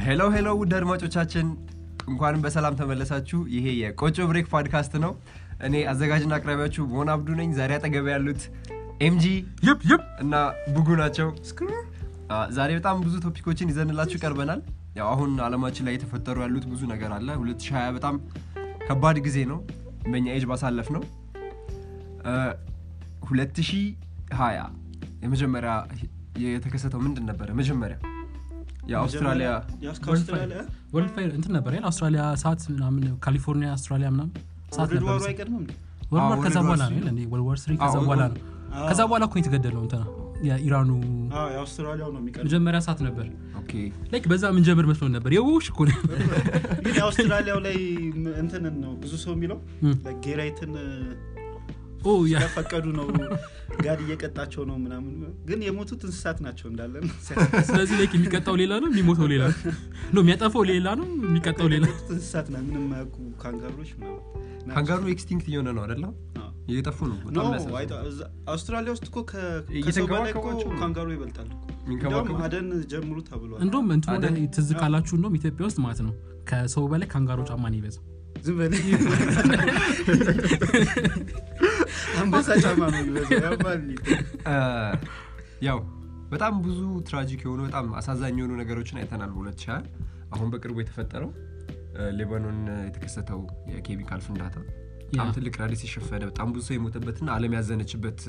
ሄሎ ሄሎ ውድ አድማጮቻችን እንኳንም በሰላም ተመለሳችሁ ይሄ የቆጮ ብሬክ ፖድካስት ነው እኔ አዘጋጅና አቅራቢያችሁ ሞን አብዱ ነኝ ዛሬ አጠገብ ያሉት ኤምጂ ይፕ ይፕ እና ቡጉ ናቸው አ፣ ዛሬ በጣም ብዙ ቶፒኮችን ይዘንላችሁ ቀርበናል ያው አሁን አለማችን ላይ የተፈጠሩ ያሉት ብዙ ነገር አለ 2020 በጣም ከባድ ጊዜ ነው በእኛ ኤጅ ባሳለፍ ነው አ፣ 2020 የመጀመሪያ የተከሰተው ምንድን ነበረ መጀመሪያ የአውስትራሊያ ከአውስትራሊያ ወርልድ ፋይር እንትን ነበር አይደል? አውስትራሊያ ሰዓት ምናምን ካሊፎርኒያ አውስትራሊያ ምናምን ሰዓት ወርልድ ነበር ዋሩ አይቀድምም እንዴ? ወርልድ አዎ፣ ዋር ከዛ ወርልድ ዋር በኋላ ነው ስሪ አይደል? እንዴ? ወርልድ ዋር ስሪ ከዛ አዎ፣ በኋላ ወርልድ- ነው አዎ። ከዛ በኋላ እኮ ነው የተገደለው እንትና የኢራኑ አዎ፣ የአውስትራሊያው ነው የሚቀድመው መጀመሪያ ሰዓት ነበር ኦኬ ላይክ በዛ ምንጀምር መስሎን ነበር የውሽ እኮ ነው ግን የአውስትራሊያው ላይ ም- እንትንን ነው ብዙ ሰው የሚለው እም። ጌራይትን ኦ ያ ስለፈቀዱ ነው ጋድ እየቀጣቸው ነው ምናምን ግን የሞቱት እንስሳት ናቸው እንዳለን ስለዚህ ላይክ የሚቀጣው ሌላ ነው የሚሞተው ሌላ ነው ነው የሚያጠፋው ሌላ ነው የሚቀጣው ሌላ የሞቱት እንስሳት ና ምንም የማያውቁ ካንጋሮች ምናምን ናቸው። ካንጋሩ ኤክስቲንክት እየሆነ ነው አይደለም አዎ። እየጠፉ ነው ኖ በጣም የሚያሳዝነው። አይቶ- እዛ- አውስትራሊያ ውስጥ እኮ ከ- ከሰው በላይ እኮ እየተንከባከቧቸው ነው። ካንጋሮ ይበልጣል እኮ። የሚንከባከቡ እንዲያውም አደን ጀምሩ ተብሏል እንደውም እንትኑ ላይ አደን- ትዝ ካላችሁ እንደውም ኢትዮጵያ ውስጥ ማለት ነው ከሰው በላይ ካንጋሮ ጫማ ነው ይበዛው ዝም በል አንበሳ ጫማ ነው የሚበዛው ያባል አ፣ ያው በጣም ብዙ ትራጂክ የሆኑ በጣም አሳዛኝ የሆኑ ነገሮችን አይተናል በ2020 አሁን በቅርቡ የተፈጠረው አ፣ ሌባኖን የተከሰተው የኬሚካል ፍንዳታ በጣም ያ። ትልቅ ራዲስ የሸፈነ በጣም ብዙ ሰው የሞተበትና አለም ያዘነችበት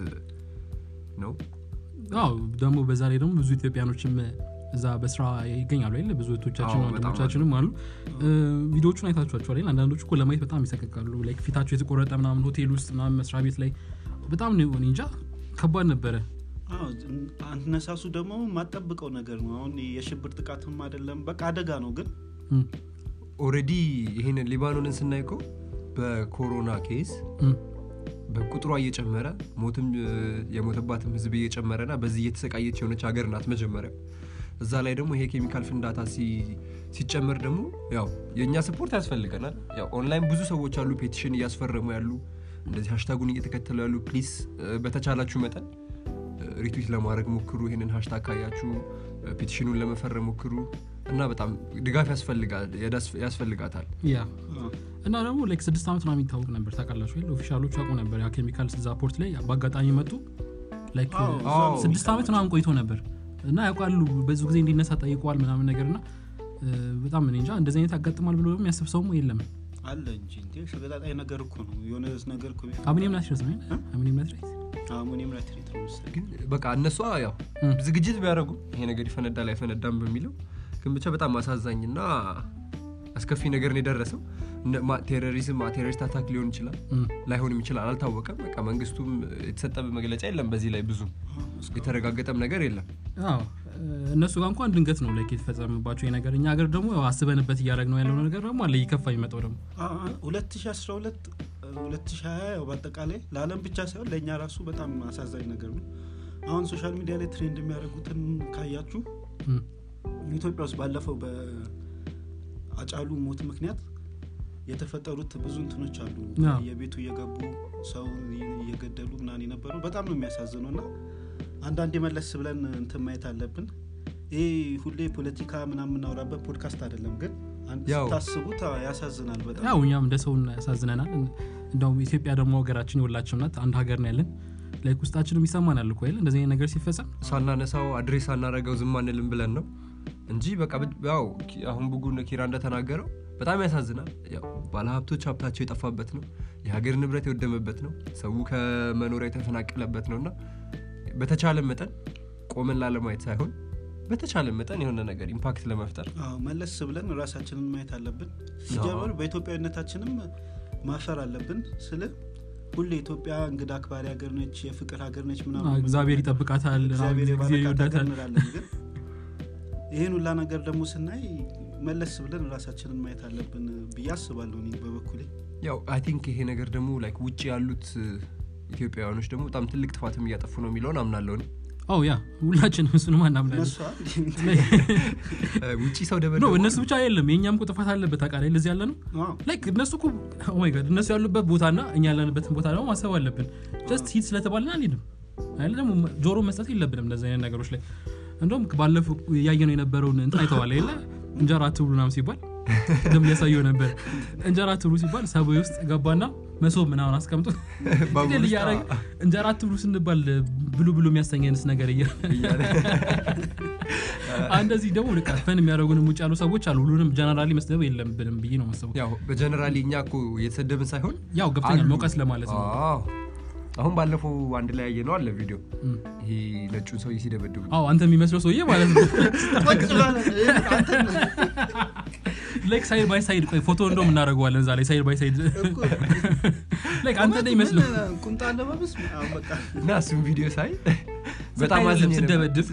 ነው አዎ ደግሞ በዛ ላይ ደግሞ ብዙ ኢትዮጵያኖችም እዛ በስራ ይገኛሉ አይደል ብዙ እህቶቻችን አዎ፣ በጣም ወንድሞቻችንም አሉ እ፣ ቪዲዮዎቹን አይታችኋቸዋል አይደል አንዳንዶቹ እኮ ለማየት በጣም ይሰቀቃሉ ላይክ ፊታቸው የተቆረጠ ምናምን ሆቴል ውስጥ ምናምን መስሪያ ቤት ላይ በጣም ነው እኔ እንጃ ከባድ ነበረ አዎ፣ አነሳሱ ደግሞ ማጠብቀው ነገር ነው አሁን የሽብር ጥቃትም አይደለም በቃ አደጋ ነው ግን እም፣ ኦሬዲ ይህንን ሊባኖንን ስናይ እኮ በኮሮና ኬስ እም፣ በቁጥሯ እየጨመረ ሞትም እ፣ የሞተባትም ህዝብ እየጨመረ ና በዚህ እየተሰቃየች የሆነች ሀገር ናት መጀመሪያ እዛ ላይ ደግሞ ይሄ ኬሚካል ፍንዳታ ሲ- ሲጨመር ደግሞ ያው የእኛ ስፖርት ያስፈልገናል ያው ኦንላይን ብዙ ሰዎች አሉ ፔቲሽን እያስፈረሙ ያሉ እንደዚህ ሀሽታጉን እየተከተሉ ያሉ ፕሊስ በተቻላችሁ መጠን ሪትዊት ለማድረግ ሞክሩ ይህንን ሀሽታግ ካያችሁ እ፣ ፔቲሽኑን ለመፈረም ሞክሩ እና በጣም ድጋፍ ያስፈልጋ- ያዳስ- ያስፈልጋታል ያ እና ደግሞ ላይክ ስድስት ዓመት ነው የሚታወቅ ነበር ታውቃላችሁ አይደል ኦፊሻሎች ያውቁ ነበር ያ ኬሚካል እዛ ፖርት ላይ በአጋጣሚ መጡ ላይክ አዎ፣ እ፣ አዎ። ስድስት ዓመት ምናምን ቆይቶ ነበር እና ያውቃሉ ብዙ ጊዜ እንዲነሳ ጠይቀዋል ምናምን ነገር እና እ፣ በጣም እኔ እንጃ እንደዚህ አይነት ያጋጥማል ብሎ የሚያስብ ሰውም የለም አለ እንጂ እንዴ ሸቀጣጣይ ነገር እኮ ነው የሆነ ነገር እኮ ቢፈ- አሚኒየም ናትሬት ነው አይደል? አሚኒየም ናትሬት አሞኒየም ናይትሬት ነው መሰለኝ። ግን በቃ እነሷ ያው እም። ዝግጅት ቢያደርጉ ይሄ ነገር ይፈነዳል አይፈነዳም በሚለው ግን ብቻ በጣም አሳዛኝ እና አስከፊ ነገር ነው የደረሰው እነ- ማ- ቴሮሪዝም ቴሮሪስት አታክ ሊሆን ይችላል እም። ላይሆንም ይችላል አልታወቀም በቃ መንግስቱም የተሰጠ መግለጫ የለም በዚህ ላይ ብዙም የተረጋገጠም ነገር የለም አዎ እነሱ ጋር እንኳን ድንገት ነው ላይክ የተፈጸመባቸው ይሄ ነገር እኛ ሀገር ደግሞ ያው አስበንበት እያደረግ ነው ያለው ነገር ደግሞ አለ ይከፋ የሚመጣው ደግሞ አ- አ- 2012 2020 ያው በአጠቃላይ ለዓለም ብቻ ሳይሆን ለእኛ ራሱ በጣም አሳዛኝ ነገር ነው አሁን ሶሻል ሚዲያ ላይ ትሬንድ የሚያደርጉትን ካያችሁ እም። ኢትዮጵያ ውስጥ ባለፈው በአጫሉ ሞት ምክንያት የተፈጠሩት ብዙ እንትኖች አሉ አዎ። የቤቱ እየገቡ ሰው እየገደሉ ምናምን የነበሩ በጣም ነው የሚያሳዝነው እና አንዳንዴ መለስ ብለን እንትን ማየት አለብን ይህ ሁሌ ፖለቲካ ምናምን የምናወራበት ፖድካስት አይደለም ግን አንድ ያው። ስታስቡት አዎ፣ ያሳዝናል በጣም ያው እኛም እንደ ሰው ያሳዝነናል እንደውም ኢትዮጵያ ደግሞ ሀገራችን የሁላችን ናት አንድ ሀገር ነው ያለን ላይክ ውስጣችንም ይሰማናል እኮ አይደል እንደዚህ አይነት ነገር ሲፈጸም ሳናነሳው አድሬስ ሳናረገው ዝም አንልም ብለን ነው እንጂ በቃ ብ- ያው ኪ- አሁን ቡጉን ኪራ እንደተናገረው በጣም ያሳዝናል ያው ባለሀብቶች ሀብታቸው የጠፋበት ነው የሀገር ንብረት የወደመበት ነው ሰው ከመኖሪያ የተፈናቀለበት ነው እና በተቻለ መጠን ቆመን ላለማየት ሳይሆን በተቻለ መጠን የሆነ ነገር ኢምፓክት ለመፍጠር አዎ መለስ ብለን ራሳችንን ማየት አለብን ሲጀመር በኢትዮጵያዊነታችንም ማፈር አለብን ስል ሁሌ ኢትዮጵያ እንግዳ አክባሪ ሀገር ነች የፍቅር ሀገር ነች አዎ፣ ምናምን እግዚአብሔር ይጠብቃታል እግዚአብሔር ጊዜ የባረካት ሀገር ይወዳታል እንላለን ግን ይህን ሁላ ነገር ደግሞ ስናይ መለስ ብለን ራሳችንን ማየት አለብን ብዬ አስባለሁ እኔ በበኩሌ ያው አይ ቲንክ ይሄ ነገር ደግሞ ላይክ ውጭ ያሉት እ፣ ኢትዮጵያውያኖች ደግሞ በጣም ትልቅ ጥፋትም እያጠፉ ነው የሚለውን አምናለሁ እኔ። ኦ ያ ሁላችንም እሱንም አናምናለን እነሱ አ- እ፣ ውጭ ሰው ኖ ደበደቡ እነሱ ብቻ የለም የእኛም እኮ ጥፋት አለበት አቃላይ ለዚህ ያለ ነው አዎ፣ ላይክ እነሱ እኮ ኦ ማይ ጋድ እነሱ ያሉበት ቦታና እኛ ያለንበትን ቦታ ደግሞ ማሰብ አለብን ጀስት ሂድ ስለተባልን አንሄድም አይደል ደግሞ ጆሮ መስጠት የለብንም እንደዚህ አይነት ነገሮች ላይ እንደውም ባለፈው እያየነው የነበረውን እንትን አይተዋል የለ እንጀራ አትብሉ ምናምን ሲባል ቅድም እያሳየው ነበር እንጀራ አትብሉ ሲባል ሰብዌ ውስጥ ገባና መሶብ ምናምን አስቀምጦ ባቡር ግል ውስጥ እያደረገ እንጀራ አትብሉ ስንባል ብሉ ብሉ የሚያሰኝ አይነት ነገር እያ እያለ እንደዚህ ደግሞ በቃ ፈን የሚያደርጉንም ውጭ ያሉ ሰዎች አሉ ሁሉንም ጀነራሊ መስደብ የለብንም ብዬ ነው ማሰቡ ያው በጀነራሊ እኛ እኮ እየተሰደብን ሳይሆን ያው ገብተኛል አሉ። መውቀስ ለማለት ነው አዎ። አሁን ባለፈው አንድ ላይ ያየ ነው አለ ቪዲዮ እም። ይሄ ነጩን ሰውዬ ሲደበድቡ አዎ አንተ የሚመስለው ሰውዬ ማለት ነው ቁጭ ብለህ አንተ ላይክ ሳይድ ባይ ሳይድ ቆይ ፎቶ እንደውም እናደርገዋለን እዛ ላይ ሳይድ ባይ ሳይድ እኮ ላይክ አንተ እንደ ይመስለው ምን ቁምጣ አለባበስ አሁን በቃ እና እሱም ቪዲዮ ሳይ በጣም ስታይ አዝኜ ነበር። ስደበድብ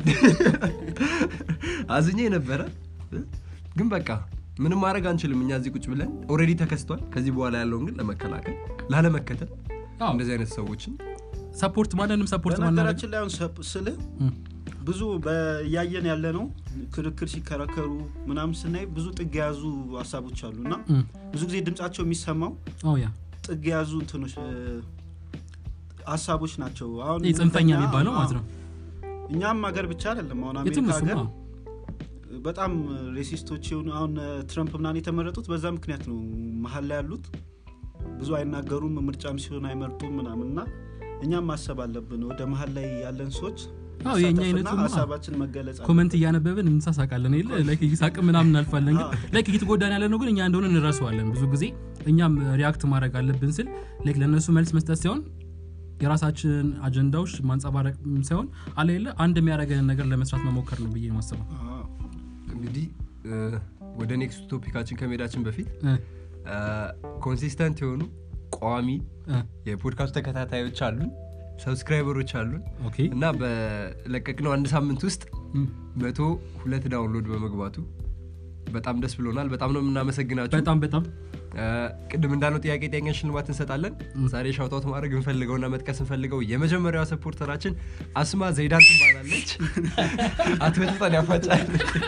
አዝኜ ነበረ ግን በቃ ምንም ማድረግ አንችልም እኛ እዚህ ቁጭ ብለን ኦልሬዲ ተከስቷል ከዚህ በኋላ ያለውን ግን ለመከላከል ላለመከተል አዎ እንደዚህ አይነት ሰዎችን ሰፖርት ማንንም ሰፖርት ማናደርግ በነገራችን ላይ አሁን ሰ- ስልህ ብዙ እያየን ያለ ነው ክርክር ሲከራከሩ ምናምን ስናይ ብዙ ጥግ የያዙ ሀሳቦች አሉ እና ብዙ ጊዜ ድምጻቸው የሚሰማው ያ ጥግ የያዙ እንትኖች እ፣ ሀሳቦች ናቸው አሁን ይህ ጽንፈኛ እኛ- የሚባለው ማለት ነው እኛም ሀገር ብቻ አይደለም አሁን የትም አሜሪካ እሱም ሀገር አዎ። በጣም ሬሲስቶች የሆኑ አሁን እ፣ ትረምፕ ምናምን የተመረጡት በዛ ምክንያት ነው መሀል ላይ ያሉት ብዙ አይናገሩም ምርጫም ሲሆን አይመርጡም ምናምን እና እኛም ማሰብ አለብን ወደ መሀል ላይ ያለን ሰዎች አዎ የእኛ መሳተፍና አይነቱ ሀሳባችን መገለጽ አለ ኮመንት እያነበብን እንሳሳቃለን የለ ላይክ እየሳቅ ምናምን እናልፋለን ግን ላይክ እየተጎዳን ያለ ነው ግን እኛ እንደሆነ እንረሳዋለን ብዙ ጊዜ እኛም ሪያክት ማድረግ አለብን ስል ላይክ ለእነሱ መልስ መስጠት ሳይሆን የራሳችንን አጀንዳዎች ማንጸባረቅ ሳይሆን አለ የለ አንድ የሚያደርገንን ነገር ለመስራት መሞከር ነው ብዬ ማስበው አዎ። እንግዲህ እ፣ ወደ ኔክስት ቶፒካችን ከመሄዳችን በፊት እ፣ ኮንሲስተንት የሆኑ ቋሚ እ፣ የፖድካስት ተከታታዮች አሉን ሰብስክራይበሮች አሉን ኦኬ እና በለቀቅነው አንድ ሳምንት ውስጥ እም፣ መቶ ሁለት ዳውንሎድ በመግባቱ በጣም ደስ ብሎናል በጣም ነው የምናመሰግናችሁ በጣም በጣም እ፣ ቅድም እንዳለው ጥያቄ ጥያቄ ሽልማት እንሰጣለን ዛሬ ሻውጣውት ማድረግ እንፈልገውና መጥቀስ እንፈልገው የመጀመሪያዋ ሰፖርተራችን አስማ ዘይዳን ትባላለች አትበጥጠን ያፋጫል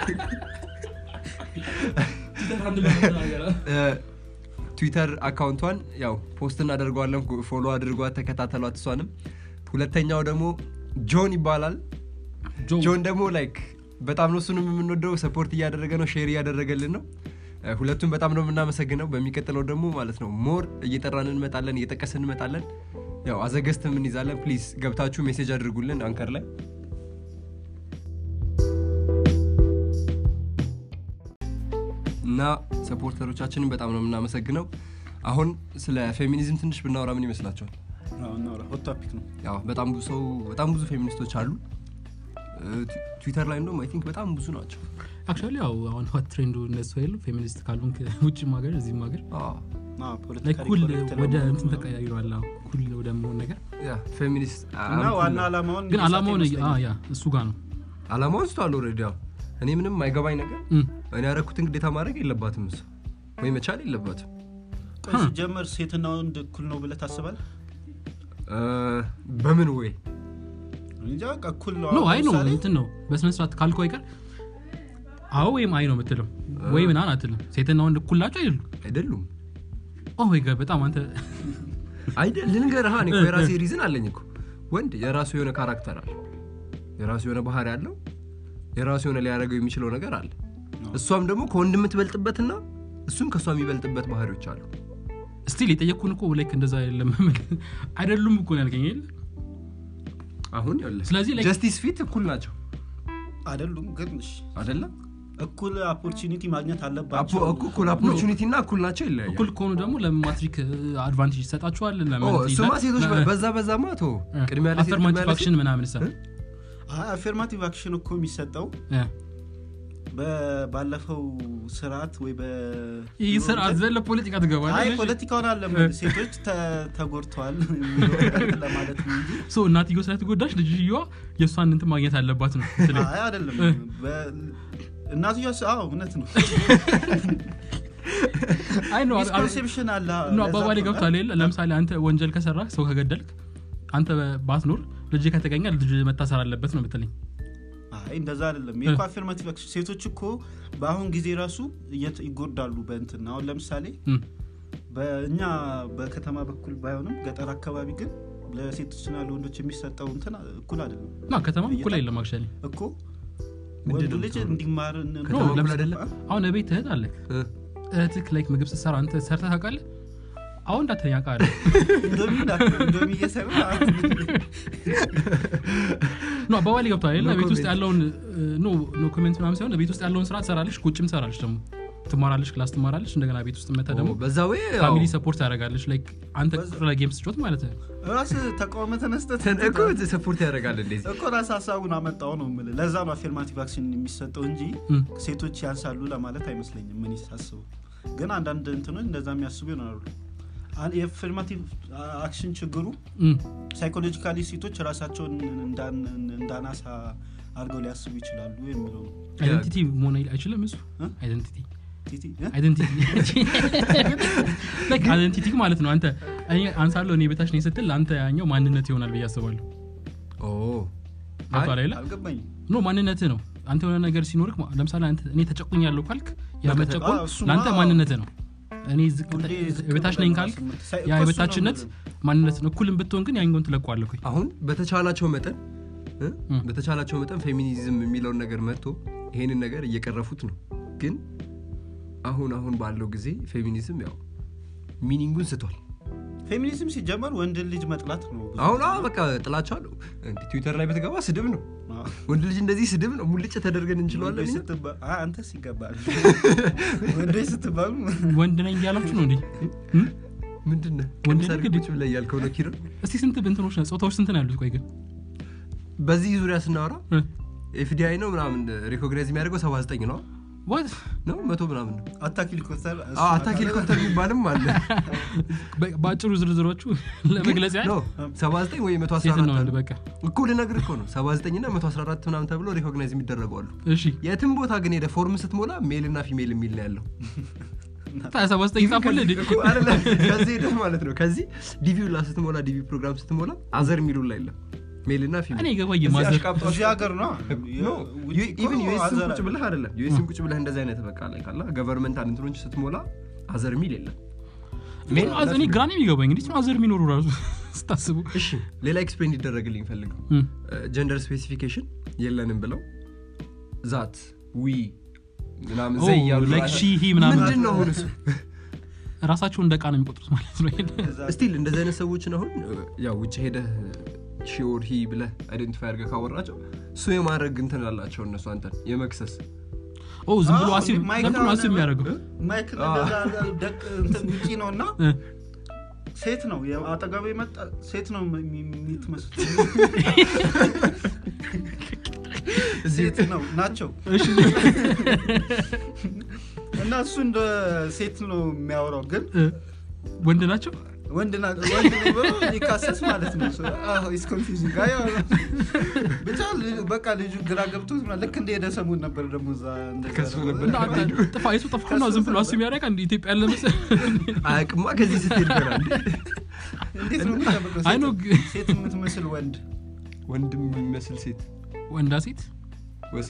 እ፣ ትዊተር አካውንቷን ያው ፖስት እናደርገዋለን ፎሎ አድርጓት ተከታተሏት እሷንም ሁለተኛው ደግሞ ጆን ይባላል ጆ ጆን ደግሞ ላይክ በጣም ነው እሱንም የምንወደው ሰፖርት እያደረገ ነው ሼር እያደረገልን ነው እ፣ ሁለቱም በጣም ነው የምናመሰግነው በሚቀጥለው ደግሞ ማለት ነው ሞር እየጠራን እንመጣለን እየጠቀስን እንመጣለን ያው አዘገስትም እንይዛለን ፕሊዝ ገብታችሁ ሜሴጅ አድርጉልን አንከር ላይ እና ሰፖርተሮቻችንን በጣም ነው የምናመሰግነው አሁን ስለ ፌሚኒዝም ትንሽ ብናወራ ምን ይመስላችኋል አዎ፣ እናውራ ሆት ቶፒክ ነው ያው በጣም ብዙ ሰው በጣም ብዙ ፌሚኒስቶች አሉ እ፣ ት- ትዊተር ላይ እንደውም አይ ቲንክ በጣም ብዙ ናቸው አክቹዋሊ ያው አሁን ሆት ትሬንዱ እነሱ የሉ ፌሚኒስት ካልሆን ውጭም ሀገር እዚህም ሀገር አዎ። አዎ፣ ላይ ፖለቲካሊ ኩል ኮሬክት ወደ ለመሆን እንትን ነው። ተቀያይሯል አዎ፣ ኩል ወደ መሆን ነገር ያ ፌሚኒስት እና አም- ዋና አላማውን ግን መሳት አላማውን ይመስለኛል። አ፣ ያ እሱ ጋር ነው አላማውን ስቷል ኦልሬዲ ያው እኔ ምንም አይገባኝ ነገር እም፣ እኔ ያረኩትን ግዴታ ማድረግ የለባትም እሱ ወይ መቻል የለባትም ቆይ ሲጀመር ሴትና ወንድ እኩል ነው ብለህ ታስባለህ እ፣ በምን ወይ እንጃ በቃ እኩል ነው ኖ አሁን አይ ነው ለምሳሌ እንትን ነው በስነስርዓት ካልከው አይቀር አዎ ወይም አይ ነው የምትለው ወይ ምናን አትልም ሴትና ወንድ እኩል ናቸው አይደሉ አይደሉም ኦ ወይ ጋር በጣም አንተ አይደል ልንገርህ እኔ እኮ የራሴ ሪዝን አለኝ እኮ ወንድ የራሱ የሆነ ካራክተር አለ የራሱ የሆነ ባህሪ አለው የራሱ የሆነ ሊያደርገው የሚችለው ነገር አለ እሷም ደግሞ ከወንድ የምትበልጥበትና እሱም ከእሷ የሚበልጥበት ባህሪዎች አሉ ስቲል የጠየቅኩን እኮ ላይክ እንደዛ አይደለም አይደሉም እኮ ነው ያልከኝ አይደል? አሁን ስለዚህ like- ጀስቲስ ፊት እኩል ናቸው አይደሉም ግን እሺ፣ አይደለም እኩል ኦፖርቹኒቲ ማግኘት አፖ- አለባቸው እኩ- እኩል ኦፖርቹኒቲ እና እኩል ናቸው ይለያያል እኩል ከሆኑ ደግሞ ለማትሪክ አድቫንቴጅ ይሰጣቸዋል ኦ፣ እሱማ ሴቶች በ- በዛ በዛ ማ ቶ ቅድሚያ ለሴት ቅድሚያ አፈርማቲቭ ለሴት አክሽን ምናምን ሳ አፌርማቲቭ አክሽን እኮ የሚሰጠው በ- ባለፈው ስርዓት ወይ በ ይህ ስርዓት ዘለ ፖለቲካ አይ ትገባለህ ፖለቲካውን አለ ሴቶች ተ- ተጎድተዋል የሚለው ነገር ለማለት ነው እንጂ ሶ እናትዮ ስለተጎዳች ልጅየዋ የእሷን እንትን ማግኘት አለባት ነው ስለ አይ አይደለም በ- እናትዮ አዎ እውነት ነው አይ ነው ሚስኮንሴፕሽን አለ ነው አባባሌ ገብቷል የለ ለምሳሌ አንተ ወንጀል ከሰራ ሰው ከገደልክ አንተ ባትኖር ልጅ ከተገኘ ልጅ መታሰር አለበት ነው ምትለኝ አይ እንደዛ አይደለም የኮ አፌርማቲቭ አክሽን ሴቶች እኮ በአሁን ጊዜ ራሱ እየት- ይጎዳሉ በእንትን አሁን ለምሳሌ እም፣ በእኛ በከተማ በኩል ባይሆንም ገጠር አካባቢ ግን ለሴቶችና ለወንዶች የሚሰጠው እንትን እኩል አይደለም ና ከተማ እኩል የለም አክቹዋሊ እኮ ምንድን ወንዱ ነው ልጅ የምትሆነው? እንዲማር ከተማ ኖ፣ እኩል ለምሳሌ- አይደለም? አሁን ቤት እህት አለክ እ? እህትክ ላይክ ምግብ ስትሰራ አንተ ሰርተህ ታውቃለህ አሁን እንዳትለኝ አውቃለሁ ኢንዶሚ እንዳትል፣ ኢንዶሚ እየሰራ ኖ አባባል ገብቷል አይደለ? No ቤት ውስጥ comment. ያለውን ኖ ኖ ኮሜንት ምናምን ሳይሆን ቤት ውስጥ ያለውን ስራ ትሰራለች ቁጭም ትሰራለች ደግሞ ትማራለች ክላስ ትማራለች እንደገና ቤት ውስጥ መታ ደግሞ ኦ፣ በዛ ወይ ፋሚሊ ሰፖርት ታደርጋለች ላይክ አንተ ቁጭ ብለህ ጌም ስትጮት ማለት ነው ራስ ተቃውመ ተነስተህ እኮ ሰፖርት ያደርጋል እንደዚህ እኮ ራስ ሀሳቡን አመጣው ነው የምልህ። ለዛ ነው አፌርማቲቭ አክሽን የሚሰጠው እንጂ እም። ሴቶች ያንሳሉ ለማለት አይመስለኝም። ምን ይሳስቡ ግን አንዳንድ እንትኖች እንደዛ የሚያስቡ ይሆናሉ። አን- የአፌርማቲቭ አክሽን ችግሩ እም። ሳይኮሎጂካሊ ሴቶች ራሳቸውን እንዳን- እንዳናሳ አድርገው ሊያስቡ ይችላሉ የሚለው ነው። አይደንቲቲ መሆን አይችልም እሱ እ? አይደንቲቲ ቲቲ እ? አይደንቲቲ ላይክ አይደንቲቲ ማለት ነው አንተ እኔ አንሳለሁ እኔ ቤታች ነኝ ስትል አንተ ያኛው ማንነት ይሆናል ብዬ አስባለሁ ኦ ገብቶሃል አይደለ አልገባኝም። ኖ ማንነት ነው አንተ የሆነ ነገር ሲኖርክ ማ- ለምሳሌ አንተ እኔ ተጨቁኛለሁ ካልክ ያ በቃ መጨቆን አ፣ እሱማ- ለአንተ ማንነት ነው እኔ ዝቅ- ሁሌ ዝቅ የበታች ብለህ ነኝ ካልክ ራስን ሳይ- ያ እኮ እሱ ነው የበታችነት የምልህ። ማንነት ነው እኩልም ብትሆን ግን ያኛውን ትለቋለህ እኮ። አሁን በተቻላቸው መጠን እ? እም። በተቻላቸው መጠን ፌሚኒዝም የሚለውን ነገር መጥቶ ይሄንን ነገር እየቀረፉት ነው ግን አሁን አሁን ባለው ጊዜ ፌሚኒዝም ያው ሚኒንጉን ስቷል ፌሚኒዝም ሲጀመር ወንድን ልጅ መጥላት ነው ብዙ አሁን ጊዜ። አዎ በቃ ጥላቻ አለው እንዲ ትዊተር ላይ በተገባ ስድብ ነው አዎ። ወንድ ልጅ እንደዚህ ስድብ ነው ሙልጭ ተደርገን እንችለዋለን ወንዶች እኛ? ስትባ- አ፣ አንተስ ይገባል ወንዶች ስትባሉ ወንድ ነኝ እያላችሁ ነው እንዴ እም? ምንድን ነህ ወንድ ቀሚስ ልጅ አድርገህ ቁጭ ብለህ እያልከው ነው ኪሮ እስቲ ስንት ብንትኖች ነው ጾታዎች ስንት ነው ያሉት ቆይ ግን በዚህ ዙሪያ ስናወራ እ? ኤፍዲአይ ነው ምናምን ሪኮግናይዝ የሚያደርገው 79 ነው What? ነው መቶ ምናምን ነው አታክ ሄሊኮፕተር እሱ አዎ፣ አታክ ሄሊኮፕተር የሚባልም አለ በ- በአጭሩ ዝርዝሮቹ ለመግለጽ ያህል ነው 79 ወይ ሴት ነው 114 ወንድ አሉ። በቃ እኮ ልነግርህ እኮ ነው 79 እና 114 ምናምን ተብሎ ሪኮግናይዝ የሚደረጉ አሉ እሺ የትም ቦታ ግን ሄደ ፎርም ስትሞላ ሜል እና ፊሜል የሚል ነው ያለው ሰባ ዘጠኝ ጻፉልህ እንዴ? እኮ አይደለም፣ ከዚህ ሄደህ ማለት ነው ከዚህ ዲቪ ላ ስትሞላ ዲቪ ፕሮግራም ስትሞላ አዘር የሚሉ ላይ የለም ሜል እና ፊሜል እኔ ገባኝ እዚህ ማዘር አሽቃብጧቸው- እዚህ ሀገር ነው ኖ ውጪ እኮ ኢቭን ዩኤስም አዘር ቁጭ ብለህ አይደለም ዩኤስም ቁጭ ብለህ እንደዚህ አይነት በቃ ላይ ካላ ገቨርንመንት እንትኖች ስትሞላ አዘር ሚል የለም ሜል አዝ- እኔ ግራ ነው የሚገባኝ እንዴት ነው አዘር የሚኖሩ ራሱ ስታስቡ እሺ ሌላ ኤክስፕሌን ይደረግልኝ ፈልገው እም። ጀንደር ስፔሲፊኬሽን የለንም ብለው ዛት ዊ ምናምን ኦ፣ ዘይ እያሉ like she, he ምናምን። ምንድን ነው አሁን እሱ ራሳቸውን እንደ ዕቃ ነው የሚቆጥሩት ማለት ነው ስቲል እንደዚህ አይነት ሰዎችን አሁን ያው ውጭ ሄደህ ሺኦር ሂ ብለህ አይደንቲፋይ አድርገህ ካወራቸው እሱ የማድረግ እንትን አላቸው እነሱ አንተን የመክሰስ ኦ ዝም ብሎ አዎ፣ አሲብ ማይክ ለምንድን ነው አሲብ አሁን የሚያደርገው ማይክ እንደዛ ደቅ እንትን ውጪ ነው እና እ። ሴት ነው አጠገቡ የመጣ ሴት ነው የምትመስል ሴት ነው ናቸው እና እሱ እንደ ሴት ነው የሚያወራው ግን እ፣ ወንድ ናቸው ወንድ ና- ወንድ ነኝ ብሎ ሊካሰስ ማለት ነው ኢስ ኮንፊውዚንግ አይ ብቻ ልጁ- በቃ ልጁ ግራ ገብቶት ምናምን ልክ እንደሄደ ሰሞን ነበር ደግሞ እዛ እንደዛ ከሱ ደግሞ- ነበር። እና አንተ ጥፋ የሱ ጥፋ ነው ዝም ብሎ አሲብ ያደረጋ እንደ ኢትዮጵያ ያለ መሰል አያውቅማ ከዚህ ስትሄድ ገና እንዴ እንዴት ነው የሚጠብቀው? አይ ነው ሴት- ግ- ሴት የምትመስል ወንድ ወንድም የሚመስል ሴት ወንዳ ሴት ወሴ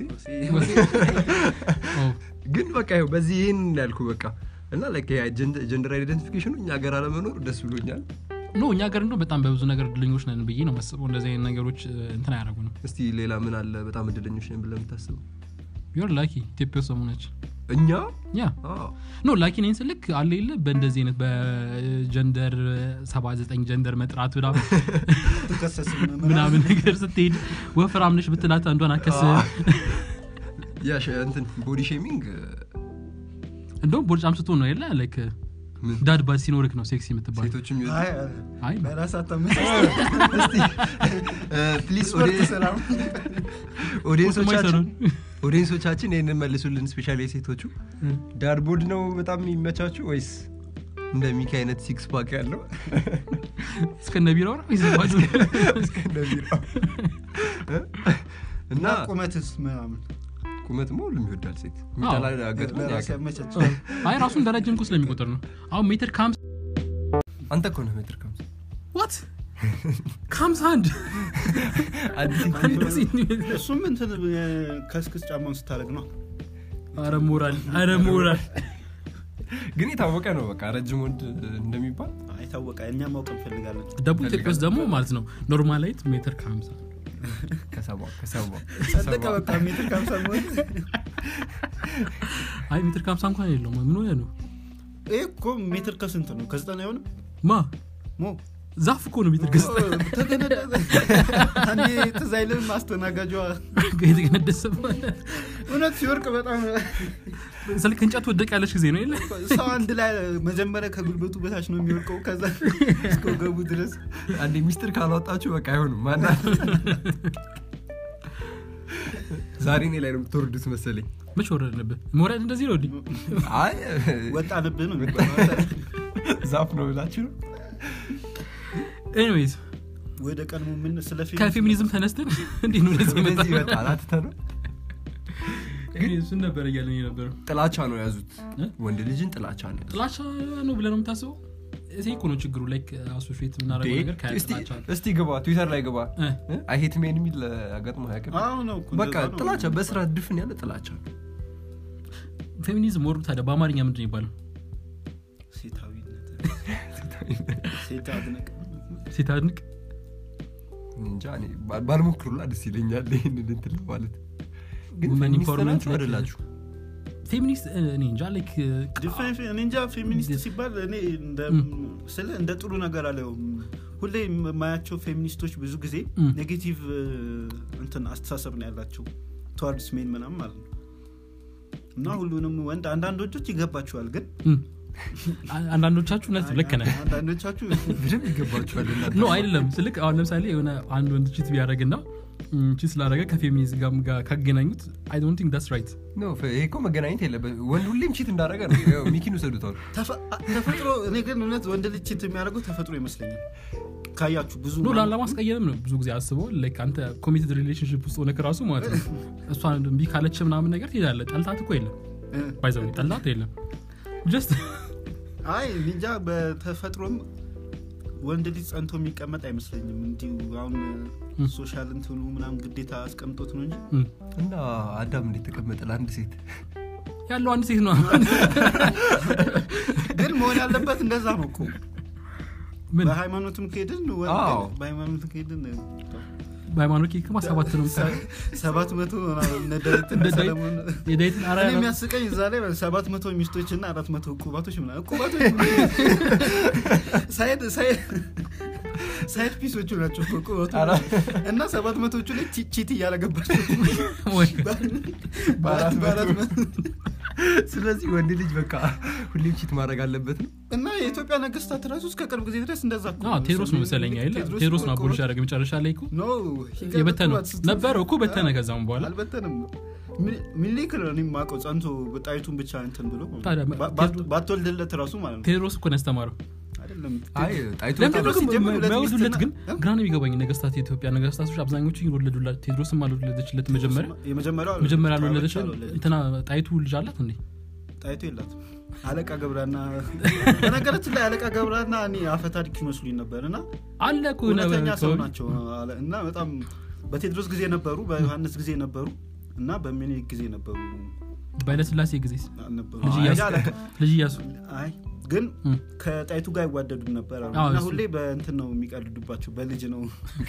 ኦ፣ ግን በቃ ይኸው በዚህ ይህን ያልኩ በቃ እና ላይክ ጀንደር አይደንቲፊኬሽኑ እኛ ሀገር አለመኖር ደስ ብሎኛል ኖ እኛ ሀገር እንደው በጣም በብዙ ነገር እድለኞች ነን ብዬ ነው መስበው እንደዚህ አይነት ነገሮች እ፣ እንትን አያደርጉንም እስቲ ሌላ ምን አለ በጣም እድለኞች ነን ብለህ የምታስበው ዩር ላኪ ኢትዮጵያ ውስጥ ሰሞነች እኛ ያ አዎ። ኖ ላኪ ነኝ ስልክ አለ የለ በእንደዚህ አይነት በጀንደር 79 ጀንደር መጥራት ምናምን ትከሰስም ምናምን ነገር ስትሄድ ወፍራም ነሽ ብትላት አንዷን አከስ ያ ሸ- እንትን ቦዲ ሼሚንግ እንደውም ቦርጫም ስትሆን ነው የለ ላይክ ምን ዳድ ባድ ሲኖርክ ነው ሴክሲ የምትባል ሴቶችም ይወዱ አይ አይ በራስ አታመስ ፕሊዝ ስፖርት ስራ ኦዲየንሶቻችን ኦዲየንሶቻችን ይህንን መልሱልን ስፔሻሊ የሴቶቹ ዳድ ቦድ ነው በጣም የሚመቻችሁ ወይስ እንደ ሚኪ አይነት ሲክስ ፓክ ያለው እስከነ ቢራው ነው ይዘባጁ እንደሚለው እና እና ቁመትስ ምናምን ቁመት ማ ሁሉም ይወዳል ሴት የሚጠላ ገጥሞኝ ለራስ አያውቅም። ያመቻች አይ ራሱን ደረጃ እንኩ ስለሚቆጥር ነው አሁን ሜትር ከሀምሳ አንተ እኮ ነህ ሜትር ከምሳ ዋት ከሀምሳ አንድ እሱም እንትን ከስክስ ጫማውን ስታደርግ ነው አረ ሞራል አረ ሞራል ግን የታወቀ ነው በቃ ረጅም ወንድ እንደሚባል አይታወቀ እኛ ማወቅ እንፈልጋለን ደቡብ ኢትዮጵያ ውስጥ ደግሞ ማለት ነው ኖርማላይት ሜትር ከሀምሳ ከሰባ ከሰባ ጸደቀ በቃ ሜትር ከሀምሳ መሆን አይ ሜትር ከሀምሳ እንኳን የለውም ምን ሆነ ነው ይህ እኮ ሜትር ከስንት ነው ከዘጠና አይሆንም ማ ሞ ዛፍ እኮ ነው ሜትር ገጽ ተገነደሰ አንዴ ትዝ አይልም አስተናጋጇ የተገነደሰ እውነት ሲወርቅ በጣም ስልክ እንጨት ወደቅ ያለች ጊዜ ነው የለ ሰው አንድ ላይ መጀመሪያ ከጉልበቱ በታች ነው የሚወርቀው ከዛ እስከ ወገቡ ድረስ አንዴ ሚስጥር ካላወጣችሁ በቃ አይሆንም ማና ዛሬ እኔ ላይ ነው የምትወርዱት መሰለኝ መች ወረድንብህ መውረድ እንደዚህ ነው እንዲህ አይ ወጣንብህ ነው የሚባለው። ዛፍ ነው ብላችሁ ነው ኤኒዌይዝ ወደ ቀድሞ ምን ስለ ፊልም ከፌሚኒዝም ተነስተን እንዲህ ነው እንደዚህ መጣ ስለዚህ ይመጣል አትተ ነው ግን እሱን ነበር እያለን የነበረው ጥላቻ ነው የያዙት እ? ወንድ ልጅን ጥላቻ ነው የያዙት። ጥላቻ ነው ብለህ ነው የምታስበው እዚህ እኮ ነው ችግሩ ላይክ አሶሽት የምናደርገው ነገር እስቲ- ከጥላቻ እስቲ ግባ ትዊተር ላይ ግባ እ? አይሄት ሜን የሚል አጋጥሞ ያቅም አዎ ነው እኮ በቃ እንደዛ ነው። ጥላቻ በስራ ድፍን ያለ ጥላቻ ነው ፌሚኒዝም ወርዱ ታዲያ በአማርኛ ምንድን ነው ይባላል ሴታዊነት ሴት አድነቅ ሴት አድንቅ እንጃ እኔ ባ- ባልሞክሩላ ደስ ይለኛል ይህንን እንትን ማለት ግን Women ፌሚኒስት empowerment ናችሁ like- አይደላችሁ ፌሚኒስት እኔ እንጃ ላይክ ዲፌ- እኔ እንጃ ፌሚኒስት ሲባል እኔ እንደ- ስለ እንደ ጥሩ ነገር አለውም ሁሌ የማያቸው ፌሚኒስቶች ብዙ ጊዜ ም። ኔጌቲቭ እንትን አስተሳሰብ ነው ያላቸው ተዋርድስ ሜን ምናምን ማለት ነው እና ሁሉንም ወንድ አንዳንዶቹ ይገባቸዋል ግን አንዳንዶቻችሁ እውነት ልክ ነህ አንዳንዶቻችሁ በደንብ ይገባችኋል እናንተ። ኖ አይደለም ስልክ አሁን ለምሳሌ የሆነ አንድ ወንድ ቺት ቢያደረግና ቺት ስላደረገ ከፌሚኒዝም ጋር ጋር ካገናኙት አይ ዶንት ቲንክ ዳትስ ራይት ኖ ፈ- ይሄ እኮ መገናኘት የለበት ወንድ ሁሌም ቺት እንዳደረገ ነው ያው ሚኪን ውሰዱታል ተፈ- ተፈጥሮ እኔ ግን እውነት ወንድ ልጅ ቺት የሚያደርገው ተፈጥሮ ይመስለኛል ካያችሁ ብዙ ኖ ለማስቀየም ነው ብዙ ጊዜ አስበው ላይክ አንተ ኮሚትድ ሪሌሽንሽፕ ውስጥ ሆነ ከራሱ ማለት ነው እሷን እምቢ ካለች ምናምን ነገር ትሄዳለ ጠልታት እኮ የለም እ፣ ባይዘው ጠልታት የለም ጀስት አይ እንጃ በተፈጥሮም ወንድ ልጅ ጸንቶ የሚቀመጥ አይመስለኝም እንዲሁ አሁን ሶሻል እንትኑ ምናምን ግዴታ አስቀምጦት ነው እንጂ እና አዳም እንዴት ተቀመጠ ለአንድ ሴት ያለው አንድ ሴት ነው ግን መሆን ያለበት እንደዛ ነው እኮ ምን በሃይማኖትም ከሄድን ወንድ አዎ። በሃይማኖት ከሄድን በሃይማኖት ኬክማ ሰባት ነው የምትሰራው። ሰባት መቶ ምናምን እነ ዳዊትና እንደ ዳዊት- ሰለሞን የዳዊትን አራ እኔ የሚያስቀኝ እዛ ላይ ሰባት መቶ ሚስቶች እና አራት መቶ እቁባቶች ምናምን እቁባቶች ሳይድ ሳይድ ሳይድ ፒሶቹ ናቸው እኮ እቁባቶች አራ- እና ሰባት መቶቹ ላይ ቺ- ቺት እያለገባቸው ወይ በአራት በአራት መቶ። መቶ ስለዚህ ወንድ ልጅ በቃ ሁሌም ቺት ማድረግ አለበት ነው እና የኢትዮጵያ ነገስታት ራሱ እስከ ቅርብ ጊዜ ድረስ እንደዛ እኮ አዎ፣ ቴዎድሮስ ነው መሰለኝ አይደል ቴዎድሮስ ነው አቦልሽ ያደረገ መጨረሻ ላይ እኮ ኖ የበተነው ነበረው እኮ በተነ ከዛም በኋላ አልበተንም ሚ- ሚኒሊክ ነው እኔ የማውቀው ጸንቶ ጣይቱን ብቻ እንትን ብሎ ታዲያ ባ- ባት- ባትወልድለት ራሱ ማለት ነው ቴዎድሮስ እኮ ነው ያስተማረው አይደለም አይ ጣይቱ ለምን ቴዎድሮስ ደግሞ ሲጀምር ሁለት የማይወልዱለት ግን ሚስትና- ግራ ነው የሚገባኝ ነገስታት የኢትዮጵያ ነገስታቶች አብዛኞቹ ይወለዱላት ቴዎድሮስም አልወለደችለት መጀመሪያ የመጀመሪያው መጀመሪያ አልወለደች፣ አልወለደች አልወለደች። እንትና ጣይቱ ልጅ አላት እንዴ ጣይቱ የላትም አለቃ ገብራና በነገራችን ላይ አለቃ ገብራና እኔ አፈ ታሪክ ይመስሉኝ ነበር እና አለ እኮ የሆነ እውነተኛ ሰው አካባቢ። ናቸው አለ- እና በጣም በቴድሮስ ጊዜ ነበሩ በዮሐንስ ጊዜ ነበሩ እና በሚኒሊክ ጊዜ ነበሩ በኃይለስላሴ ጊዜ ነበሩ ልጅ አይ፣ እያሱ አለቃ- ልጅ እያሱ አይ ግን እም። ከጣይቱ ጋር አይዋደዱም ነበር አሉ። አዎ፣ እና እሱ- ሁሌ በእንትን ነው የሚቀልዱባቸው በልጅ ነው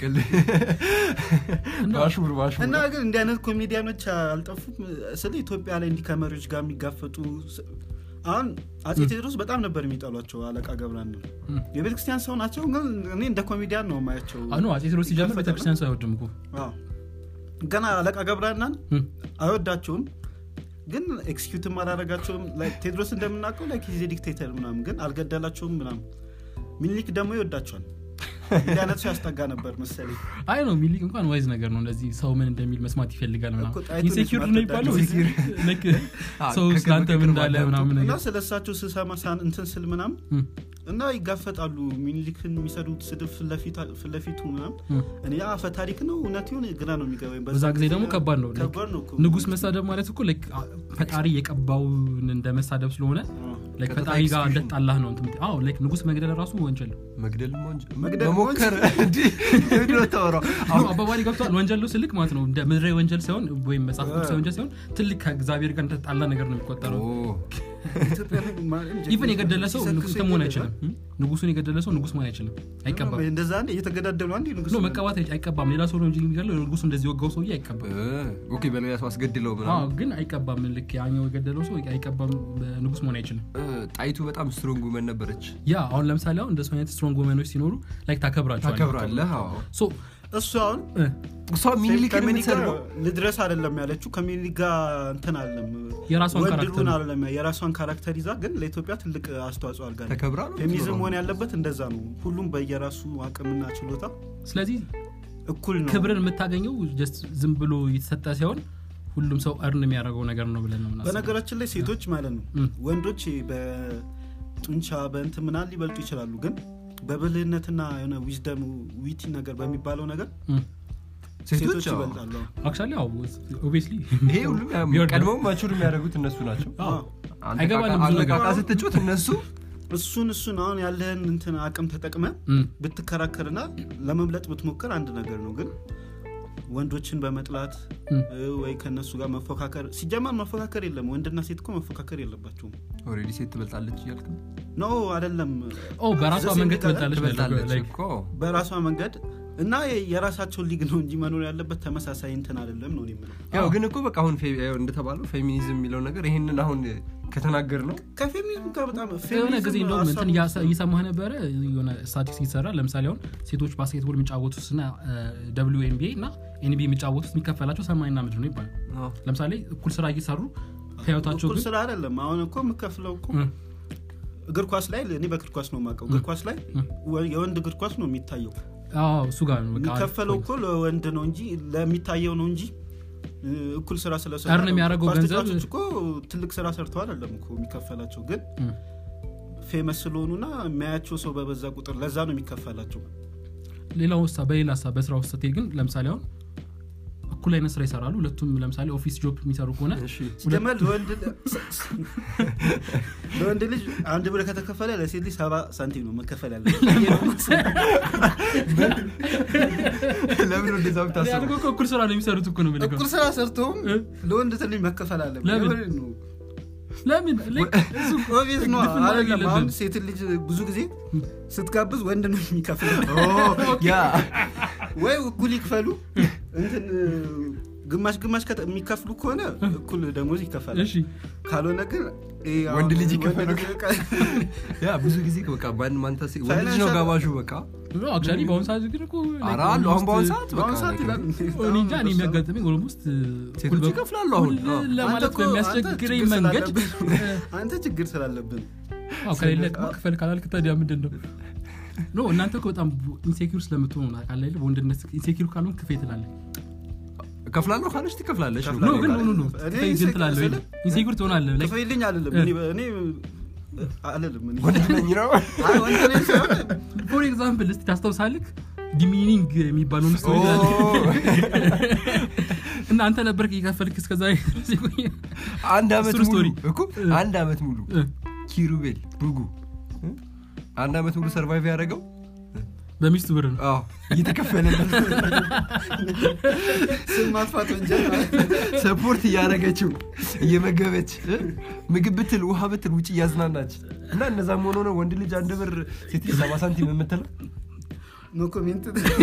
ባሹር ባሹር እና ግን እንዲህ አይነት ኮሜዲያኖች አልጠፉም ስለ ኢትዮጵያ ላይ እንዲህ ከመሪዎች ጋር የሚጋፈጡ ስ- አሁን አጼ ቴዎድሮስ በጣም ነበር የሚጠሏቸው አለቃ ገብራን ነው እም። የቤተክርስቲያን ሰው ናቸው ግን እኔ እንደ ኮሜዲያን ነው ማያቸው አኖ አጼ ቴዎድሮስ ሲጀምር ቤተክርስቲያን ሰው አይወድም እኮ ገና አለቃ ገብረናን እም። አይወዳቸውም ግን ኤክስኪዩትም አላረጋቸውም Like ቴድሮስ እንደምናውቀው ላይ ጊዜ ዲክቴተር ምናምን ግን አልገደላቸውም ምናምን ሚኒሊክ ደግሞ ይወዳቸዋል እንዲህ አይነት ሰው ያስጠጋ ነበር መሰለኝ አይ ነው ሚሊክ እንኳን ዋይዝ ነገር ነው እንደዚህ ሰው ምን እንደሚል መስማት ይፈልጋል እኮ ምናምን ጣይቱን ኢንሴኪር መስማት ነው የሚባለው ወዳጅ። ልክ አዎ፣ ሰው ከቅርብ ስለአንተ ምን ከቅርብ እንዳለ አዳምጡ። ምናምን እና ነገር ስለ እሳቸው ስሰማ ሳን እንትን ስል ምናምን እም። እና ይጋፈጣሉ ሚኒሊክን የሚሰዱት ስድብ ፊት ለፊት- ፊት ለፊቱ ምናምን እም። እኔ አፈ ታሪክ ነው እውነት ይሁን ግራ ነው የሚገባኝ በዛ ጊዜ ደግሞ ከባድ ነው like ከባድ ነው እኮ። ንጉስ መሳደብ ማለት እኮ like ፈጣሪ የቀባውን እንደ መሳደብ ስለሆነ አዎ። like ቀጥታ ፈጣሪ ጋር execution። እንደጣላህ ነው እንትን የምትለው። አዎ like ንጉስ መግደል ራሱ ወንጀል ነው መግደል ወንጀል መግደል መሞከር እንዲህ ምንድን ነው የምታወራው? አሁን አባባሪ ገብቷል ወንጀል ነው ስልክ ማለት ነው እንደ ምድራዊ ወንጀል ሳይሆን ወይም መጽሐፍ ቅዱሳዊ ወንጀል ሳይሆን ትልቅ ከእግዚአብሔር ጋር እንደተጣላ ነገር ነው የሚቆጠረው ኦ፣ ኢትዮጵያ ላይ ማርያም ጀግኖች ኢቨን የገደለ ሰው ሲሰክሱ ንጉስ መሆን ይገደላል። አይችልም እም? ንጉሱን የገደለ ሰው ንጉስ መሆን አይችልም አይቀባም እንደዛ አንዴ እየተገዳደሉ አንዴ ንጉስ ኖ መቀባት አይ- አይቀባም ሌላ ሰው ነው እንጂ የሚገለው ንጉሱ እንደዚህ ወጋው ሰውዬ አይቀባም ኦኬ በሌላ ሰው አስገድለው አዎ ምናምን ግን አይቀባም ልክ ያኛው የገደለው ሰው አይቀባም ንጉስ መሆን አይችልም እ፣ ጣይቱ በጣም ስትሮንግ ውመን ነበረች ያ አሁን ለምሳሌ አሁን እንደሱ አይነት ስትሮንግ ወመኖች ሲኖሩ ላይክ ታከብራቸዋለህ ታከብራለህ አዎ ሶ እሱ አሁን እ፣ እሷ ሚኒሊክን ከሚኒሊክ ጋር የምትሰድበው ልድረስ አይደለም ያለችው ከሚኒሊክ ጋር እንትን አለም የራሷን ካራክተር ወንድሩን ነው። አይደለም የራሷን ካራክተር ይዛ ግን ለኢትዮጵያ ትልቅ አስተዋጽኦ አድርጋለች ተከብራ ነው ፌሚኒዝም የምትኖረው። መሆን ያለበት እንደዛ ነው ሁሉም በየራሱ አቅምና ችሎታ ስለዚህ እኩል ነው ክብርን የምታገኘው ጀስት ዝም ብሎ የተሰጠ ሲሆን ሁሉም ሰው እርን የሚያደርገው ነገር ነው ብለን ነው ምናስበው በነገራችን ላይ ሴቶች ማለት ነው እም። ወንዶች በጡንቻ በእንትን ምናምን ሊበልጡ ይችላሉ ግን በብልህነትና የሆነ ዊዝደም ዊቲ ነገር በሚባለው ነገር ሴቶች ሴቶች አዎ። ይበልጣሉ አክቹዋሊ ያው ኦብቪየስሊ ይሄ ሁሉም ቢወርድ ነው። ቀድመው ማቹር የሚያደርጉት እነሱ ናቸው አዎ። አንተ አይገባንም ብዙ ነገር። አለቃቃ ስትጮት እነሱ እሱን እሱን አሁን ያለህን እንትን አቅም ተጠቅመ ብትከራከርና ለመብለጥ ብትሞክር አንድ ነገር ነው ግን ወንዶችን በመጥላት እም። እ፣ ወይ ከነሱ ጋር መፎካከር ሲጀመር መፎካከር የለም ወንድና ሴት እኮ መፎካከር የለባቸውም ኦልሬዲ ሴት ትበልጣለች እያልክ ነው? ኖ አይደለም ኦ በራሷ ዘሴ መንገድ የሚቀር- ትበልጣለች ትበልጣለች like እኮ በራሷ መንገድ እና የራሳቸው ሊግ ነው እንጂ መኖር ያለበት ተመሳሳይ እንትን አይደለም ነው እኔ የምለው ያው ግን እኮ በቃ አሁን ፌ- ያው እንደተባለው ፌሚኒዝም የሚለው ነገር ይህንን አሁን ከተናገር ነው ከፌሚኒዝም ጋር በጣም የሆነ ፌሚኒዝም ጊዜ እንደውም እንትን ሀሳቡ- እያሰ- እየሰማህ ነበረ የሆነ ስታቲክስ ይሰራ ለምሳሌ አሁን ሴቶች ባስኬትቦል የሚጫወቱት እና ደብሊው ኤንቢኤ እና ኤንቢኤ የሚጫወቱት የሚከፈላቸው ሰማይና ምድር ነው ይባላል ለምሳሌ እኩል ስራ እየሰሩ ህይወታቸው እኩል ግን ስራ አይደለም አሁን እኮ የምከፍለው እኮ እ፣ እግር ኳስ ላይ እኔ በእግር ኳስ ነው የማውቀው እግር ኳስ ላይ ወ- የወንድ እግር ኳስ ነው የሚታየው አዎ እሱ ጋር ነው በቃ የሚከፈለው እኮ ለወንድ ነው እንጂ ለሚታየው ነው እንጂ እ፣ እኩል ስራ ስለሰሩ እርን የሚያደርገው ኳስ ገንዘብ- ተጫዋቾች እኮ ትልቅ ስራ ሰርተው አይደለም እኮ የሚከፈላቸው ግን እ። ፌመስ ስለሆኑና የሚያያቸው ሰው በበዛ ቁጥር ለዛ ነው የሚከፈላቸው ሌላው ውሳ በሌላ ሳ በስራ ውስጥ ስትሄድ ግን ለምሳሌ አሁን እኩል አይነት ስራ ይሰራሉ ሁለቱም ለምሳሌ ኦፊስ ጆብ የሚሰሩ ከሆነ ሲጀመር ለወንድ ለወንድ ልጅ አንድ ብር ከተከፈለ ለሴት ልጅ ሰባ ሳንቲም ነው መከፈል ያለ ለምን እንደዛ ብታስበው ያልኩህ እኮ እኩል ስራ ነው የሚሰሩት እኮ ነው የምልህ። እኩል ስራ ሰርተውም እ? ለወንድ ትንሽ መከፈል አለ ለምን? ለምን like እሱ ኦቪየስ ነው ግድፍን ማድረግ አይደለም አሁን የለብህም። ሴት ልጅ ብዙ ጊዜ ስትጋብዝ ወንድ ነው የሚከፍል ያ ወይ እኩል ይክፈሉ እንትን ግማሽ ግማሽ ከተ- የሚከፍሉ ከሆነ እኩል ደሞዝ ይከፈላል እሺ ካልሆነ ግን ይሄ አሁን ወንድ ልጅ ወንድ ይከፈለው። ልጅ በቃ ያ ብዙ ጊዜ በቃ ማን ማንተ ሴ- ወንድ ልጅ ነው ፋይናንሻል- ጋባዡ በቃ አክቹዋሊ በአሁኑ ሰዓት ግን እኮ like ኧረ አሉ አሁን በአሁን almost- ሰዓት በቃ በአሁኑ ሰዓት like ይላል እኔ እንጃ እኔ የሚያጋጥመኝ ኦልሞስት ሴቶች ይከፍላሉ አሁን አዎ። ለማለት አንተ እኮ- አንተ በሚያስቸግረኝ ችግር መንገድ ስላለብህ- አንተ ችግር ስላለብን አዎ፣ ከሌለ እኮ ክፈል ካላልክ ታዲያ ምንድን ነው ኖ እናንተ እኮ በጣም ኢንሴኪር ስለምትሆኑ ቃል ላይ በወንድነት ኢንሴኪር ካልሆን ክፌ ትላለህ ከፍላለሁ ካለች ትከፍላለች ነው። ኖ ግን ኖ ኖ ኖ እኔ ክፌ ግን ኢንሴኪር ትላለህ ወይ? ስለ- ኢንሴኪር ትሆናለህ like ክፈይልኝ አልልም እ። እኔ እኔ አልልም እኔ ወንድ ነኝ ነው አይ ወንድ ነኝ ሳይሆን ፎር ኤግዛምፕል እስቲ ታስታውሳልክ ዲሚኒንግ የሚባለውን ስቶሪ እና አንተ ነበርክ እየከፈልክ እስከዛ አንድ አመት እሱን ሙሉ ስቶሪ። እኮ አንድ አመት ሙሉ ኪሩቤል ብጉ እ? አንድ አመት ሙሉ ሰርቫይቭ ያደረገው በሚስቱ ብር ነው አዎ እየተከፈለለት ስም ማጥፋት ወንጀል ማለት ነው። ሰፖርት እያደረገችው እየመገበች እ? ምግብ ብትል ውሃ ብትል ውጭ እያዝናናች እና እነዛም ሆኖ ነው ወንድ ልጅ አንድ ብር ሴት ልጅ ሰባ ሳንቲም የምትለው ኖ ኮሜንት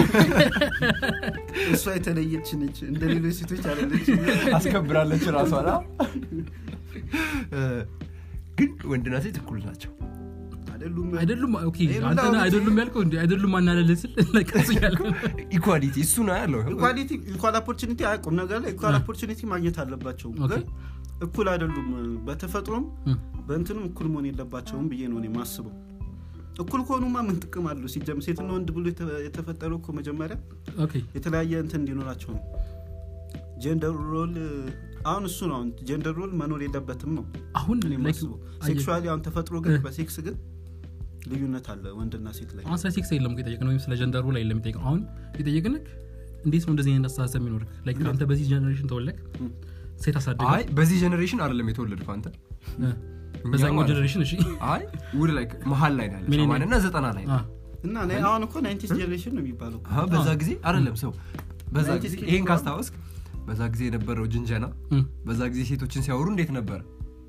እሷ የተለየች ነች እንደ ሌሎች ሴቶች አለለች አስከብራለች ራሷን አ? እ፣ ግን ወንድና ሴት እኩል ናቸው አይደሉም አይደሉም ኦኬ ይሄ ሁላ አንተ ነህ አውርቼ- አይደሉም ያልከው እንዲ አይደሉም ማናለልህ ስል ለቀሱ ያለ ኢኳሊቲ እሱ ነው ያለው ኢኳሊቲ ኢኳል ኦፖርቹኒቲ አያውቁም ነገር ላይ ኢኳል አ። ኦፖርቹኒቲ ማግኘት አለባቸው ኦኬ። ግን እኩል አይደሉም በተፈጥሮም እም። በእንትንም እኩል መሆን የለባቸውም ብዬ ነው እኔ ማስበው እኩል ከሆኑማ ምን ጥቅም አለው ሲጀም ሴትና ወንድ ብሎ የተ- የተፈጠረው እኮ መጀመሪያ ኦኬ የተለያየ እንትን እንዲኖራቸው ነው ጀንደር ሮል አሁን እሱ ነው አሁን ጀንደር ሮል መኖር የለበትም ነው አሁን እኔ like ማስበው አየህ፣ ሴክሹዋሊ አሁን ተፈጥሮ ግን እ። በሴክስ ግን ልዩነት አለ ወንድና ሴት ላይ አሁን ስለ ሴክስ የለም እኮ የጠየቅነው ወይም ስለ ጀንደሩ ላይ የለም የጠየቅነው አሁን የጠየቅንክ እንዴት ነው እንደዚህ አይነት አስተሳሰብ የሚኖርክ Like አንተ በዚህ ጀኔሬሽን ተወለክ እም። ሴት አሳደገ አይ በዚህ ጀኔሬሽን አይደለም የተወለድከው አንተ በዛኛው ማለት ነው። ጀኔሬሽን እሺ አይ ውድ ላይ መሀል ላይ ነው ያለ ምን ሰማንያና ዘጠና ላይ ነው አ፣ እና እኔ አሁን እኮ ናይንቲስ ጀኔሬሽን ነው የሚባለው አሀ፣ በዛ ጊዜ አይደለም ሰው በዛ ናይንቲ ጊዜ ስኪል ይሄን ነው። ካስታወስክ በዛ ጊዜ የነበረው ጅንጀና እም። በዛ ጊዜ ሴቶችን ሲያወሩ እንዴት ነበረ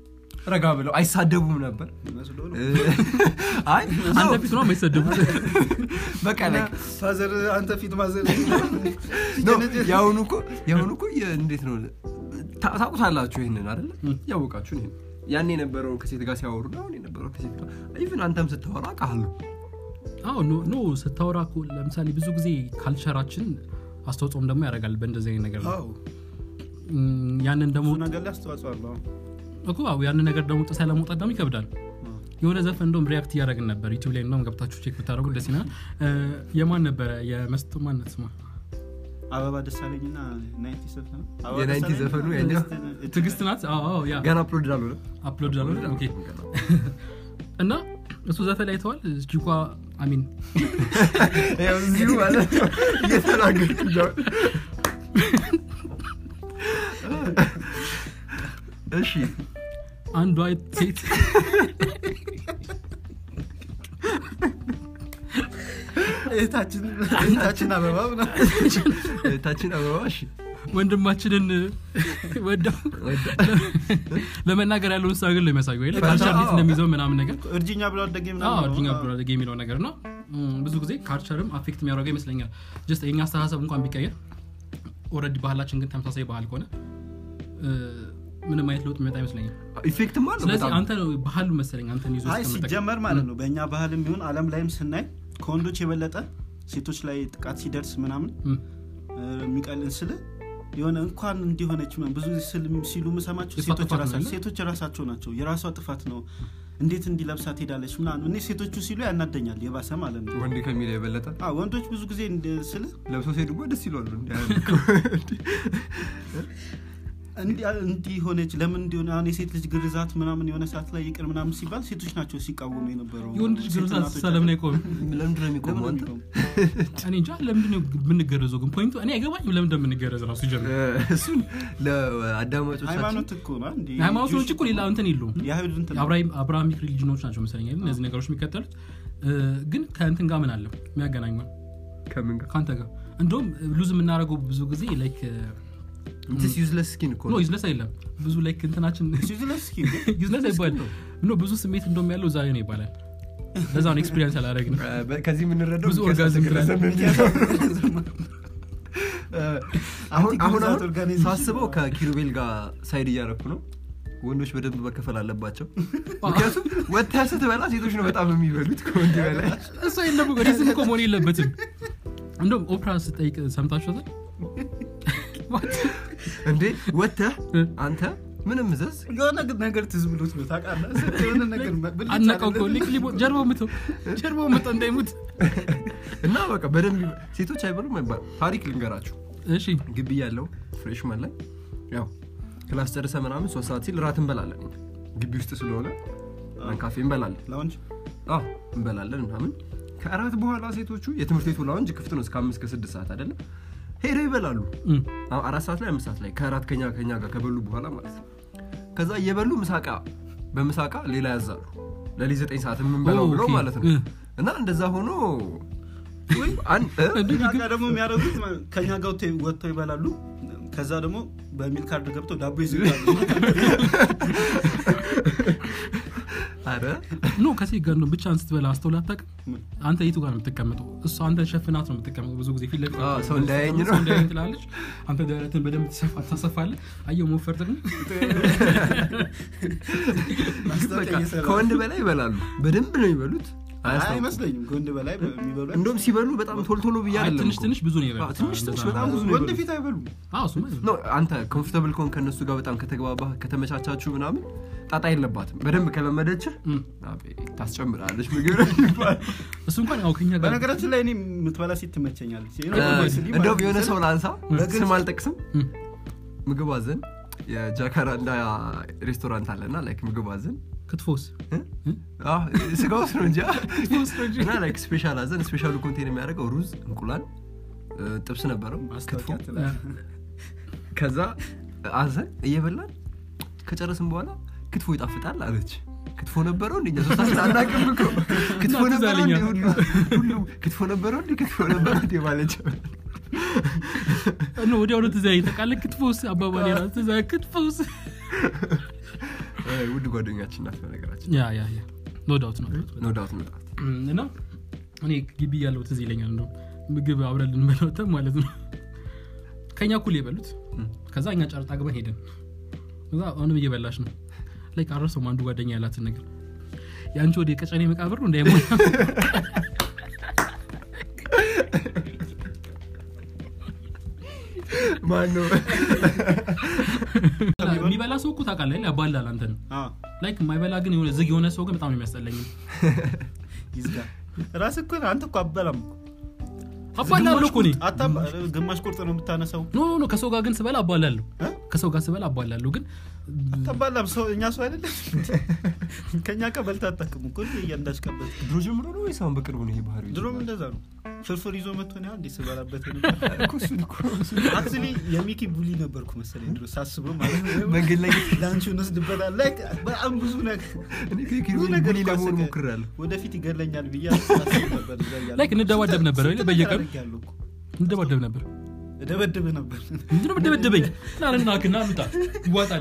ረጋ ብለው አይሳደቡም ነበር መስሎ ነው። እ፣ አይ አንተ ፊት ነው የማይሰደቡት በቃ ላይ ፋዘር አንተ ፊት ማዘር የአሁኑ እኮ የአሁኑ እኮ የ- እንዴት ነው ታ- ታውቁታላችሁ ይህንን አይደለ ያወቃችሁ ይህን ያኔ የነበረው ከሴት ጋር ሲያወሩ ነው አሁን የነበረው ከሴት ጋር ኢቭን አንተም ስታወራ አውቃለሁ አዎ ኖ ኖ ስታወራ እኮ ለምሳሌ ብዙ ጊዜ ካልቸራችን አስተዋጽኦም ደግሞ ያደርጋል በእንደዚህ አይነት ነገር ላይ። አዎ እም፣ ያንን ደግሞ ብዙ ነገር ላይ አስተዋጽኦ አለው አዎ። እኮ አዎ ያንን ነገር ደግሞ ጥሰ ለመውጣት ደግሞ ይከብዳል አዎ። የሆነ ዘፈን እንደውም ሪያክት እያደረግን ነበር ዩቲብ ላይ እንደውም ገብታችሁ ቼክ ብታደረጉ ደስ ይላል እ፣ የማን ነበረ የመስጡ ማነት ስማ አበባ ደሳለኝ ና ናይንቲ ዘፈኑ አበባ የናይንቲ ደሳለኝ ዘፈኑ እና ያኛው? ትዕግስት- ትግስት ናት አዎ አዎ ያ ገና አፕሎድ አልሆነ አፕሎድ ዳለ ኦኬ እና እሱ ዘፈን ላይ ተዋል ቺኳ አሚን እዚሁ ማለት ነው እየተናገርኩ እያወ- እሺ አንዷ ሴት እህታችን እህታችን አበባ ምናምን ታችን አበባ እሺ ወንድማችንን ወደው ለመናገር ያለውን ስታግል ነው የሚያሳዩ ወይ ካልቸር እንዴት አዎ። እንደሚይዘው ምናምን ነገር እርጅኛ ብሎ አደገ አዎ ምናምን ነው። እርጅኛ አዎ። ብሎ አደገ የሚለው ነገር ነው እም፣ ብዙ ጊዜ ካልቸርም አፌክት የሚያደርገው ይመስለኛል ጀስት የኛ አስተሳሰብ እንኳን ቢቀየር ኦልሬዲ ባህላችን ግን ተመሳሳይ ባህል ከሆነ እ፣ ምንም አይነት ለውጥ የሚመጣ ይመስለኛል ኢፌክትም አለው ስለዚህ በጣም አንተ ነው ባህሉ መሰለኝ አንተን ይዞ አይ እስከመጠቀም። ሲጀመር ማለት ነው በእኛ ባህልም ይሁን አለም ላይም ስናይ ከወንዶች የበለጠ ሴቶች ላይ ጥቃት ሲደርስ ምናምን እም፣ እ፣ የሚቀልን ስል የሆነ እንኳን እንዲሆነች ምናምን ብዙ ጊዜ ስል- ሲሉ ምሰማቸው የእሷ ሴቶች ጥፋት ነው ራሳቸው አይደል? ሴቶች ራሳቸው ናቸው የራሷ ጥፋት ነው እንዴት እንዲለብሳ ትሄዳለች ምናምን እኔ ሴቶቹ ሲሉ ያናደኛል የባሰ ማለት ነው ወንድ ከሚለው የበለጠ አዎ፣ ወንዶች ብዙ ጊዜ እንደ- ስል ለብሶ ሲሄዱ ደስ ይሏሉ እንዲ- እንዲህ ሆነች ለምን እንዲሆነ አሁን የሴት ልጅ ግርዛት ምናምን የሆነ ሰዓት ላይ ይቅር ምናምን ሲባል ሴቶች ናቸው ሲቃወሙ የነበረው የወንድ ልጅ ሴት ግርዛት እናቶቻችን። ስሳ ለምን አይቆምም ለምንድን ነው የሚቆመው ለምን አንተ ነው እኔ እንጃ ለምንድን ነው የምንገረዘው ግን ፖይንቱ እኔ አይገባኝም ለምን እንደምንገረዝ ራሱ ጀምር እ፣ እሱን ለአዳማጮቻችን ሃይማኖት እኮ ነው እንዲ ሃይማኖቶች እኮ ሌላ እንትን የለውም የአይሁድ እንትን ነው። የአብራሂም- አብርሃሚክ ሪሊጅኖች ናቸው መሰለኝ አይደል? እነዚህ ነገሮች የሚከተሉት እ፣ ግን ከእንትን ጋር ምን አለው የሚያገናኘው ከምን ጋር ከአንተ ጋር እንደውም ሉዝ የምናደርገው ብዙ ጊዜ ላይክ ስ ዩዝለስ ስኪን እኮ ኖ ነው ዩዝለስ አይለም ብዙ ላይክ እንትናችን ሲዝለስ እስኪ ዩዝለስ አይባልም ኖ ብዙ ስሜት እንደውም ያለው እዛ ላይ ነው ይባላል ለዛ ነው ኤክስፒሪንስ ያላረግ ነው እ፣ በ- ከዚህ የምንረዳው ብዙ ሚኪያስ ኦርጋዝም አልተገረዘም የሚለው። እ፣ አሁን አንቲክ አሁን ግዛት አሁን ኦርጋናይዜሽን ሳስበው ከኪሩቤል ጋር ሳይድ እያረኩ ነው ወንዶች በደንብ መከፈል አለባቸው ምክንያቱም ወጥተህ ስትበላ ሴቶች ነው በጣም የሚበሉት ከወንድ በላይ እሱ የለም ወደዚህ እኮ መሆን የለበትም እንደውም ኦፕራ ስጠይቅ ሰምታችኋታል እንዴ ወጥተህ እ? አንተ ምንም እዘዝ የሆነ ግን ነገር ትዝ ብሎት ነው ታውቃለህ ስንት የሆነ ነገር ብልጭ አነቀው አለ። እኮ ሊቅ ሊሞ ጀርባው ምተው ጀርባው ምተው እንዳይሙት እና በቃ በደንብ ይበ- ሴቶች አይበሉም አይባል ታሪክ ልንገራችሁ እሺ ግቢ ያለው ፍሬሽማን ላይ ያው ክላስ ጨርሰ ምናምን ሶስት ሰዓት ሲል ራት እንበላለን እኛ። ግቢ ውስጥ ስለሆነ ካፌ እንበላለን ላውንጅ አዎ እንበላለን ምናምን ከእራት በኋላ ሴቶቹ የትምህርት ቤቱ ላውንጅ ክፍት ነው እስከ አምስት ከስድስት ሰዓት አይደለም ሄደው ይበላሉ እም፣ አዎ፣ አራት ሰዓት ላይ አምስት ሰዓት ላይ ከእራት ከኛ ከኛ ጋር ከበሉ በኋላ ማለት ነው ከዛ እየበሉ ምሳቃ በምሳቃ ሌላ ያዛሉ ለሊት ዘጠኝ ሰዓት የምንበላው ኦ፣ ብለው ኦኬ። ማለት ነው እ። እና እንደዛ ሆኖ አን- እ? እኛ ጋር ደግሞ የሚያደርጉት ከኛ ጋር ወጥተው- ወጥተው ይበላሉ ከዛ ደግሞ በሚል ካርድ ገብተው ዳቦ ይዝጋሉ አረ ኖ ከሴት ጋር ነው ብቻህን ስትበላ አስተውላ አታውቅም ምን? አንተ የቱ ጋር ነው የምትቀመጠው እሱ አንተን ሸፍናት ነው የምትቀመጠው ብዙ ጊዜ ፊት ለፊት አዎ፣ ሰው እንዳያየኝ ነው። ሰው እንዳያየኝ ትላለች አንተ ደረትን በደንብ ትሰፋ- ታሰፋለህ አየው መወፈር ጥቅም ማስታወቂያ በቃ እየሰራ ከወንድ በላይ ይበላሉ በደንብ ነው የሚበሉት አያስታውቁም። አይመስለኝም ከወንድ በላይ የሚበሉ እንደውም ሲበሉ በጣም ቶሎ ቶሎ ብዬ አይ፣ አይደለም ትንሽ እኮ። ትንሽ ብዙ ነው አዎ፣ የበሉት ትንሽ ትንሽ እንደዛ በጣም ነው። ብዙ ነው ወንድ የበሉት። ፊት አይበሉም አዎ፣ እሱማ ኖ አንተ ኮምፎርታብል ከሆን ከእነሱ ጋር በጣም ከተግባባህ ከተመቻቻችሁ ምናምን ጣጣ የለባትም በደንብ ከለመደችህ እም። አቤት፣ ታስጨምራለች ምግብ ይባል እሱ እንኳን ያው ከኛ ጋር በነገራችን ላይ እኔ የምትበላ ሴት ትመቸኛለች ይሄ ነው እ፣ ወይስ ሊ ማለት እንደውም የሆነ ነው? ሰው ላንሳ በግልጽ- ስም አልጠቅስም እም፣ ምግብ አዘን የጃካራንዳ ሬስቶራንት አለና ላይክ ምግብ አዘን ክትፎስ እ? አዎ፣ ስጋ ውስጥ ነው እንጂ እና ላይክ ስፔሻል አዘን ስፔሻሉ ኮንቴን የሚያደርገው ሩዝ እንቁላል እ፣ ጥብስ ነበረው ክትፎ ማስታወቂያ ትላለህ። ከዛ አዘን እየበላን ከጨረስን በኋላ ክትፎ ይጣፍጣል አለች ክትፎ ነበረው እንደ እኛ ሶስታችን አናውቅም እኮ ክትፎ እና ትዝ ነበረው አለኝ። እንደ ሁሉ ሁሉ ክትፎ ነበረው እንደ ክትፎ ነበረው እንደ ማለች ኖ ወዲያውኑ ትዝ ያለኝ ታውቃለህ ክትፎስ አባባል የራሱ ትዝ ያለኝ ክትፎስ እ፣ ውድ ጓደኛችን ናት በነገራችን ያ ያ ያ ኖ ዳውት ነው ኖ ዳውት ኖ ዳውት እና እኔ ግቢ ያለው ትዝ ይለኛል እንደውም ምግብ አብረን ልንበላውተን ማለት ነው ከኛ እኩል የበሉት ከዛ እኛ ጨርጣ ግበን ሄድን ከዛ አሁንም እየበላሽ ነው ላይ ቃረሰው አንዱ ጓደኛ ያላትን ነገር የአንቺ ወደ ቀጨኔ መቃብር ነው እንዳይሞ ማን ነው የሚበላ ሰው እኮ ታውቃለህ ያባላል አንተ ነው አዎ፣ ላይክ የማይበላ ግን የሆነ ዝግ የሆነ ሰው ግን በጣም ነው የሚያስጠላኝ ይዝጋ ራስህ እኮ ነህ፣ አንተ እኮ አበላም እኮ። አባላለሁ እኮ እኔ አታባ- ግማሽ ቁርጥ ነው የምታነሳው ኖ ኖ ኖ ከሰው ጋር ግን ስበላ አባላለሁ እ? ከሰው ጋር ስበላ አባላለሁ ግን አታባላም ሰው እኛ ሰው አይደለም ከእኛ ቀ በልታ አታውቅም እኮ እያንዳች ቀበት ድሮ ጀምሮ ነው ወይስ አሁን በቅርቡ ነው ይሄ ባህሪ ድሮም እንደዛ ነው ፍርፍር ይዞ መጥቶ ነው እንዴ ስበላበት እኮ እሱን እኮ አክቹሊ የሚኪ ቡሊ ነበርኩ መሰለኝ ድሮ ሳስበው ማለት ነው መንገድ ላይ ላንቺ እንወስድበታል Like በጣም ብዙ ነገር እኔ ከኪሩ ብዙ ነገር ቡሊ እኮ ለመሆን አሰገ- ሞክሬያለሁ ወደፊት ይገለኛል ብዬ አስብ ነበር እዛ እያለሁ። Like እንደባደብ ነበር አይደል? ስንት በየቀኑ? ነገር አድርጌያለሁ እኮ። እንደባደብ ነበር እደበድብህ ነበር ምንድነው መደበደበኝ ናንናክና ምጣ ይዋጣል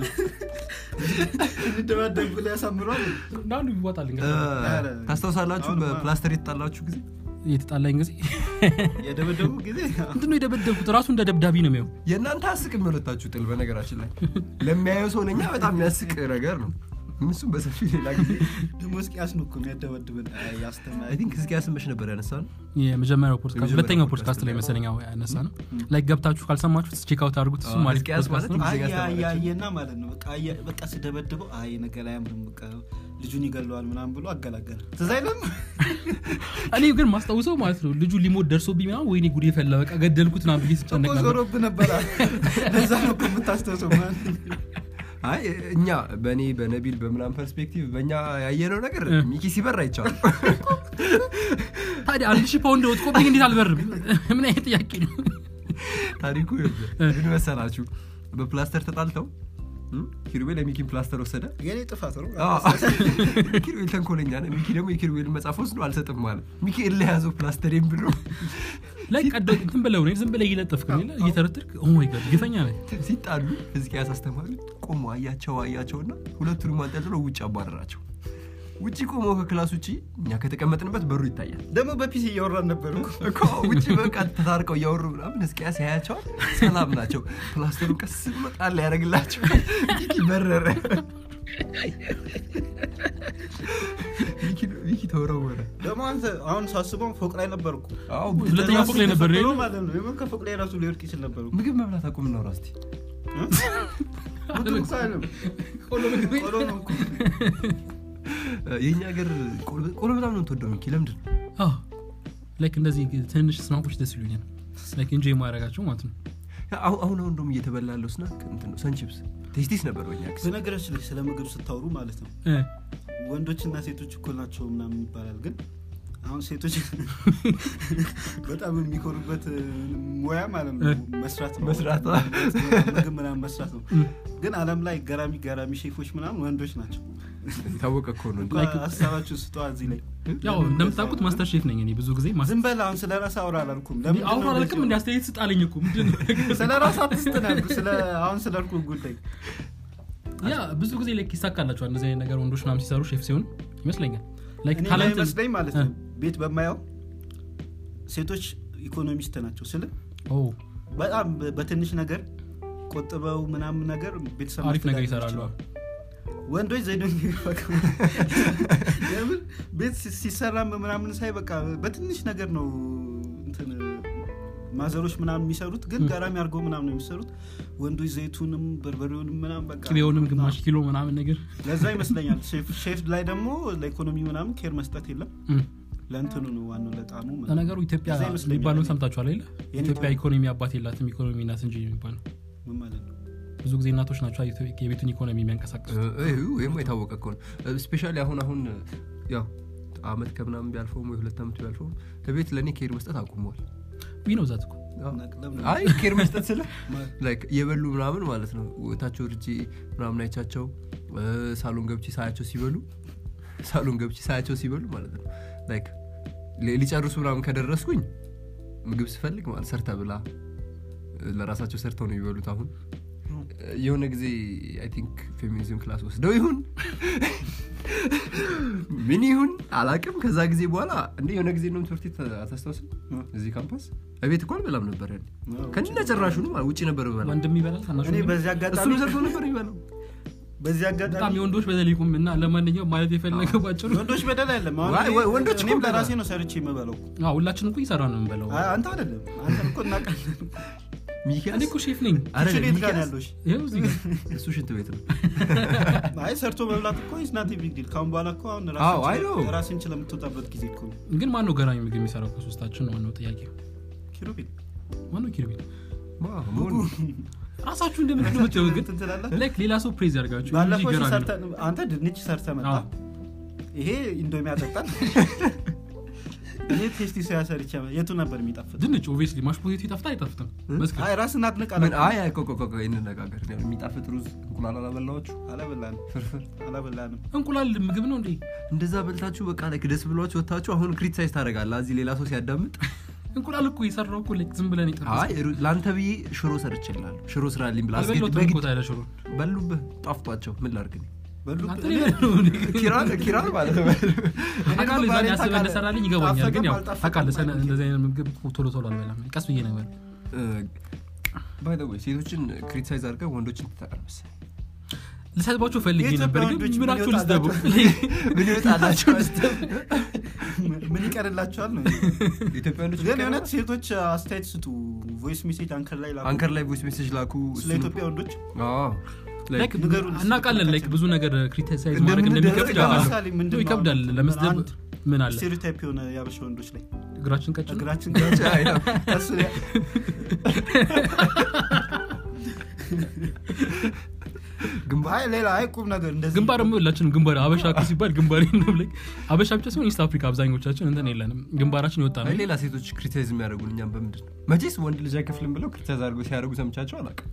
እንደባደብ ብለህ ያሳምረዋል ናኑ ይዋጣል እ፣ ታስታውሳላችሁ አሁንማ- በፕላስተር የተጣላችሁ ጊዜ የተጣላኝ ጊዜ የደበደቡ ጊዜ ምንድነው የደበደብኩት ራሱ እንደ ደብዳቢ ነው የሚው የእናንተ አስቅ የሁለታችሁ ጥል በነገራችን ላይ ለሚያየው ሰው ለኛ በጣም የሚያስቅ ነገር ነው እሱም በሰፊ ሌላ ጊዜ ደግሞ እስኪያስ ነው እኮ የሚያደበድብን አይ፣ ያስተማሪ አይ ቲንክ እስኪ ያስመሽ ነበር ያነሳ ነው የመጀመሪያው ፖድካስት የመጀመሪያው ሁለተኛው ፖድካስት ፖድካስት ላይ ላይ መሰለኝ ያው ያነሳ ነው ላይ ገብታችሁ ካልሰማችሁት ቼክ አውት አድርጉት እሱ አዎ፣ ማለት ሕዝቅያስ ፖድካስት ነው ማለት ጊዜ ጋር አየ ተማራችሁ። አየና ማለት ነው በቃ አየ- በቃ ስደበድበው አይ ነገር አያምርም በቃ ልጁን ይገለዋል ምናምን ብሎ አገላገለ ትዝ አይልም እኔ ግን ማስታውሰው ማለት ነው ልጁ ሊሞት ደርሶብኝ ምናምን ወይኔ ጉድ የፈላ በቃ ገደልኩት ና ብዬ ስጨነቅ እኮ ነበር ዞሮብህ ነበር ለዛ ነው እኮ የምታስታውሰው ማለት አይ እኛ በእኔ በነቢል በምናም ፐርስፔክቲቭ በእኛ ያየነው ነገር እ። ሚኪ ሲበር አይቻልም ታዲያ አንድ ሺህ ፓውንድ ወጥቆብኝ እንዴት አልበርም ምን አይነት ጥያቄ ነው ታሪኩ ይኸውልህ፣ ምን መሰላችሁ በፕላስተር ተጣልተው እ? ኪሩቤል የሚኪን ፕላስተር ወሰደ የኔ ጥፋት ነው አዎ። ኪሩቤል ተንኮለኛ ነው ሚኪ ደግሞ የኪሩቤልን መጽሐፍ ወስዶ አልሰጥም ማለት ሚኪ እለያዘው ፕላስተሬን ብሎ ላይ ቀደ እንትን ብለው ነው ዝም ብለህ እየለጠፍክ ነው የለ እየተረተርክ ኦ ማይ ጋድ ግፈኛ ነህ ሲጣሉ ሕዝቅያስ አስተማሪ ቆሞ አያቸው አያቸውና ሁለቱንም አንጠልጥሎ ውጭ አባረራቸው ውጭ ቆመው ከክላስ ውጭ እኛ ከተቀመጥንበት በሩ ይታያል ደግሞ በፒሲ እያወራን ነበር እኮ እኮ ውጭ በቃ ተታርቀው እያወሩ ምናምን ሕዝቅያስ ያያቸዋል ሰላም ናቸው ፕላስተሩን ቀስ ብሎ ጣል ያደረግላቸው ሚኪ በረረ ሚኪ- ሚኪ ተወረወረ ደግሞ አንተ አሁን ሳስበው ፎቅ ላይ ነበርኩ አዎ ሁለተኛ ፎቅ ላይ ነበር ተፈጥሮ የለ? ማለት ነው የምን ከፎቅ ላይ ራሱ ሊወድቅ ይችል ነበር እኮ። ምግብ መብላት አቁም ነው ራስቲ ምግብ እኮ አይደለም፣ ቆሎ ነው እኮ። የእኛ ሀገር ቆሎ- ቆሎ በጣም ነው የምትወደው ሚኪ ለምንድን ነው ላይክ እንደዚህ ትንሽ ስናቆች ደስ ይሉኛል ላይክ እንጆ የማያደርጋቸው ማለት ነው አሁን አሁን አሁን ደግሞ እየተበላ ያለው ስናክ እንትን ነው ሰንቺፕስ ቴስቲስ ነበር በኛ ጊዜ በነገራችን ላይ ስለ ምግብ ስታወሩ ማለት ነው እ፣ ወንዶችና ሴቶች እኩል ናቸው ምናምን ይባላል ግን አሁን ሴቶች በጣም የሚኮሩበት ሙያ ማለት ነው መስራት ነው መስራት ነው። ምግብ ምናምን መስራት ነው ግን አለም ላይ ገራሚ ገራሚ ሼፎች ምናምን ወንዶች ናቸው የታወቀ እኮ ነው እንኳ ሀሳባችሁ ስጠዋ እዚህ ላይ ያው እንደምታውቁት ማስተር ሼፍ ነኝ እኔ ብዙ ጊዜ ማስ- ዝም በል አሁን ስለ ራስ አውራ አላልኩም ለምንድን ነው አሁን አላልክም እንዲ እንደዚህ አስተያየት ስጣለኝ እኮ ምንድን ነው? የሆነው? ስለ ራስ አትስጥ ነው ያልኩት። ስለ አሁን ስለ እርኩ ጉዳይ ያ ብዙ ጊዜ ላይክ ይሳካላቸዋል እንደዚህ አይነት ነገር ወንዶች ምናምን ሲሰሩ ሼፍ ሲሆን ይመስለኛል ላይክ እኔ ታለንት መስለኝ ማለት ነው እ። ቤት በማየው ሴቶች ኢኮኖሚስት ናቸው ስል ኦ በጣም በ- በትንሽ ነገር ቆጥበው ምናምን ነገር ቤተሰብ አሪፍ ነገር ማስተዳደር ይሰራሉ ይችላሉ። ወንዶች ዘይዶ የምን ቤት ሲ- ሲሰራም ምናምን ሳይ በቃ በትንሽ ነገር ነው እንትን ማዘሮች ምናምን የሚሰሩት ግን ገራሚ አድርገው ምናምን ነው የሚሰሩት ወንዶች ዘይቱንም በርበሬውንም ምናምን በቃ ቅቤውንም ግማሽ ኪሎ ምናምን ነገር ለዛ ይመስለኛል ሼፍ- ሼፍ ላይ ደግሞ ለኢኮኖሚ ምናምን ኬር መስጠት የለም እም። ለእንትኑ ነው ዋናው ለጣሙ ምናምን። ለነገሩ ኢትዮጵያ ለዛ ይመስለኛል የሚባለውን እኔ- ሰምታችኋል አይደለ የኔ ኢትዮጵያ ጥሩ- ኢኮኖሚ አባት የላትም ኢኮኖሚ ናት እንጂ የሚባለው ምን ማለት ነው ብዙ ጊዜ እናቶች ናቸው የኢትዮ- የቤቱን ኢኮኖሚ የሚያንቀሳቀሱ ወይም የታወቀ እኮ ነው ስፔሻሊ አሁን አሁን ያው አመት ከምናምን ቢያልፈውም ወይ ሁለት ዓመት ቢያልፈውም ለቤት ለእኔ ኬር መስጠት አቁመዋል ዊ ነው ዛት እኮ አዎ። ነቅለም አይ ኬር መስጠት ስለ ላይክ የበሉ ምናምን ማለት ነው ወታቸው እርጄ ምናምን አይቻቸው እ፣ ሳሎን ገብቼ ሳያቸው ሲበሉ ሳሎን ገብቼ ሳያቸው ሲበሉ ማለት ነው ላይክ ሊ- ሊጨርሱ ምናምን ከደረስኩኝ ምግብ ስፈልግ ማለት ሰርተ ብላ እ፣ ለራሳቸው ሰርተው ነው የሚበሉት አሁን የሆነ ጊዜ አይ ቲንክ ፌሚኒዝም ክላስ ወስደው ይሁን ምን ይሁን አላቅም ከዛ ጊዜ በኋላ እንደ የሆነ ጊዜ ነው ትምህርት ቤት አታስታውስም እዚህ ካምፓስ እቤት እኮ አልበላም ነበር ያኔ ከነ ጭራሹ ነው ውጭ ነበር በላ ወንድም ይበላል ታናሽ እኔ ወንድም? በዚህ አጋጣሚ እሱን ሰርቶ ነበር ይበላው በዚህ በጣም አጋጣሚ የወንዶች በተለይኩም እና ለማንኛውም ማለት የፈለገው ባጭሩ ወንዶች በደል አይደለም አሁን ዋይ- እኔ- ዋይ- ወንዶች እኔም እኮ ለራሴ ነው ሰርቼ የምበለው አዎ፣ ሁላችንም እኮ እየሰራ ነው የምንበለው አይ፣ አንተ አይደለም አንተ እኮ እናውቃለን እኔ እኮ ሼፍ ነኝ አረ ኪችን የት ጋር ነው ሚኪያስ፣ ያለሽ ይኸው እዚህ ጋር እሱ ሽንት ቤት ነው አይ ሰርቶ መብላት እኮ ኢዝናት ቢግ ዲል ካሁን በኋላ እኮ አሁን አዎ፣ አይ ነው። ራስን ችለ የምትወጣበት ጊዜ እኮ ነው ግን ማነው ገራሚ ምግብ የሚሰራው ከሶስታችን ነው ዋናው ጥያቄ ኪሩቤል ማነው ኪሩቤል ዋ፣ መሆኑ ራሳችሁ እንደምትሉት ግን እንትን ትላለህ ላይክ ሌላ ሰው ፕሬዝ ያርጋችሁ እንጂ ባለፈው ገራሚ ነው። ሰርተን አንተ ድንች ሰርተ መጣ አዎ። ይሄ ኢንዶሚ ያጠጣል እኔ ቴስቲ ሶያ ሰርቼ መ- የቱ ነበር የሚጣፍጥ ድንች ኦብቪየስሊ ማሽ ፖቴቶ ይጣፍጣል አይጣፍጥም መስከ አይ ራስን አድንቅ ምን አይ አይ፣ ቆይ ቆይ ቆይ፣ እንነጋገር የሚጣፍጥ ሩዝ እንቁላል አላበላችሁ አላበላንም ፍርፍር አላበላንም እንቁላል ምግብ ነው እንዴ እንደዛ በልታችሁ በቃ ላይ ደስ ብሏችሁ ወታችሁ አሁን ክሪቲሳይዝ ታደርጋለህ እዚህ ሌላ ሰው ሲያዳምጥ እንቁላል እኮ የሰራው እኮ ላይክ ዝም ብለን ይጠፋ አይ ሩ- ለአንተ ብዬ ሽሮ ሰርችላለሁ ሽሮ ስራልኝ ብላ አስገድ- አልበላሁትም በግድ እኮ ታዲያ ሽሮ በሉብህ ጣፍጧቸው ምን ላድርግ እኔ? በሉ አንተ እኔ- ኪራን ኪራን ማለት ነው አቃል እኮ ዛኔ ባሌን አስበህ ታውቃለህ። እንደሰራልኝ ይገባኛል ግን ያው ጣፈጠም ታውቃለህ ሰነ- አልጣፈጠም እንደዚህ አይነት ምግብ ቶሎ ቶሎ አልበላም ቀስ ብዬ ነው የምበላው። ባይ ወይ ሴቶችን ክሪቲሳይዝ አድርገህ ወንዶችን ትጠቀር መሰለኝ ልሰድባቸው ፈልጌ የኢትዮጵያ ነበር ግን ወንዶች ምን ምናቸው ልስደቡ ምን ይወጣላቸው ምን ይቀርላቸዋል ነው ኢትዮጵያ ወንዶች ግን የእውነት ሴቶች አስተያየት ስጡ ቮይስ ሜሴጅ አንከር ላይ ላኩ አንከር ላይ ቮይስ ሜሴጅ ላኩ ስለ እሱንም- ኢትዮጵያ ወንዶች አዎ። ላይክ Like ንገሩን እስኪ እናውቃለን ላይክ ብዙ ነገር ክሪቲሳይዝ ማድረግ እንደምንደረግ እንደሚከብድ አዎ። አውቃለሁ። ለምሳሌ ምንድን ነው ይከብዳል አሁን ለመስደብ አንድ ምን አለ ስቴሪዮታይፕ የሆነ ያበሻ ወንዶች ላይ እግራችን ቀጭን ነው? እግራችን አይ ነው። እሱ ላይ- ግንባር አይ ሌላ አይ ቁም ነገር እንደዚህ ግንባር ደግሞ ሁላችንም ግንባር አበሻ እኮ ሲባል ግንባር ነው ላይ አበሻ ብቻ ሲሆን ኢስት አፍሪካ አብዛኞቻችን እንትን የለንም ግንባራችን የወጣ ነው አይ ሌላ ሴቶች ክሪቲሳይዝ የሚያደርጉን እኛም በምንድን ነው መቼስ ወንድ ልጅ አይከፍልም ብለው ክሪቲሳይዝ አድርገው ሲያደርጉ ሰምቻቸው አላውቅም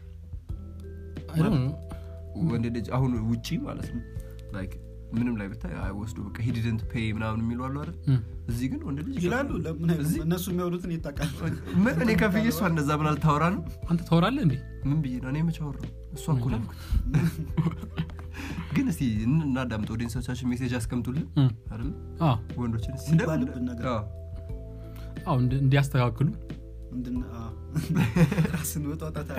I don't know። ወንድ ልጅ አሁን ውጪ ማለት ነው ላይክ ምንም ላይ ብታይ አይ ወስዶ በቃ ሂድደንት ፔይ ምናምን የሚሉ አሉ አይደል እም። እዚህ ግን ወንድ ልጅ ይላሉ ለምን አይሉም? እዚህ እነሱ የሚያወሩትን ይታቃል ምን እኔ ከፍዬ እሷ እንደዛ ብላ ልታወራ ነው አንተ ታወራለህ እንዴ ምን ብዬ ነው እኔ መቼ አወራሁ እሷ እኮ ነው ያልኩት ግን እስቲ እን- እናዳምጥ ኦዲየንሶቻችን ሜሴጅ ያስቀምጡልን እም። አይደል አዎ ወንዶችን እስቲ የሚባልብን ነገር። አዎ። አዎ እንዲ- እንዲያስተካክሉ ምንድን አዎ። ራስን መጣጣት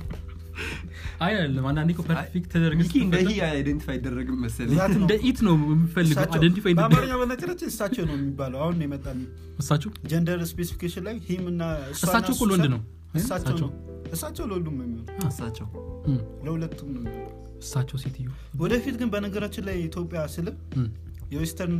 አይ አይደለም አንዳንዴ እኮ ፐርፌክት ተደርገህ ሚኪ እንደ ስትፈጠር ይህ አይደንቲፋይ አይደረግም መሰለኝ ዛት ነው። እንደ ኢት ነው የምፈልገው እሳቸው- አይደንቲፋይ በአማርኛ በነገራችን እሳቸው ነው የሚባለው አሁን ነው የመጣ እሳቸው ጀንደር ስፔሲፊኬሽን ላይ ሂም እና እሷና እሳቸው እኮ እሱ ለወንድ ሰ- ነው እሳቸው እሳቸው። ነው እሳቸው ለሁሉም ነው የሚሆነው እሳቸው እም። ለሁለቱም ነው የሚሆነው እሳቸው ሴትዮ ወደፊት ግን በነገራችን ላይ ኢትዮጵያ ስልም እም። የዌስተርን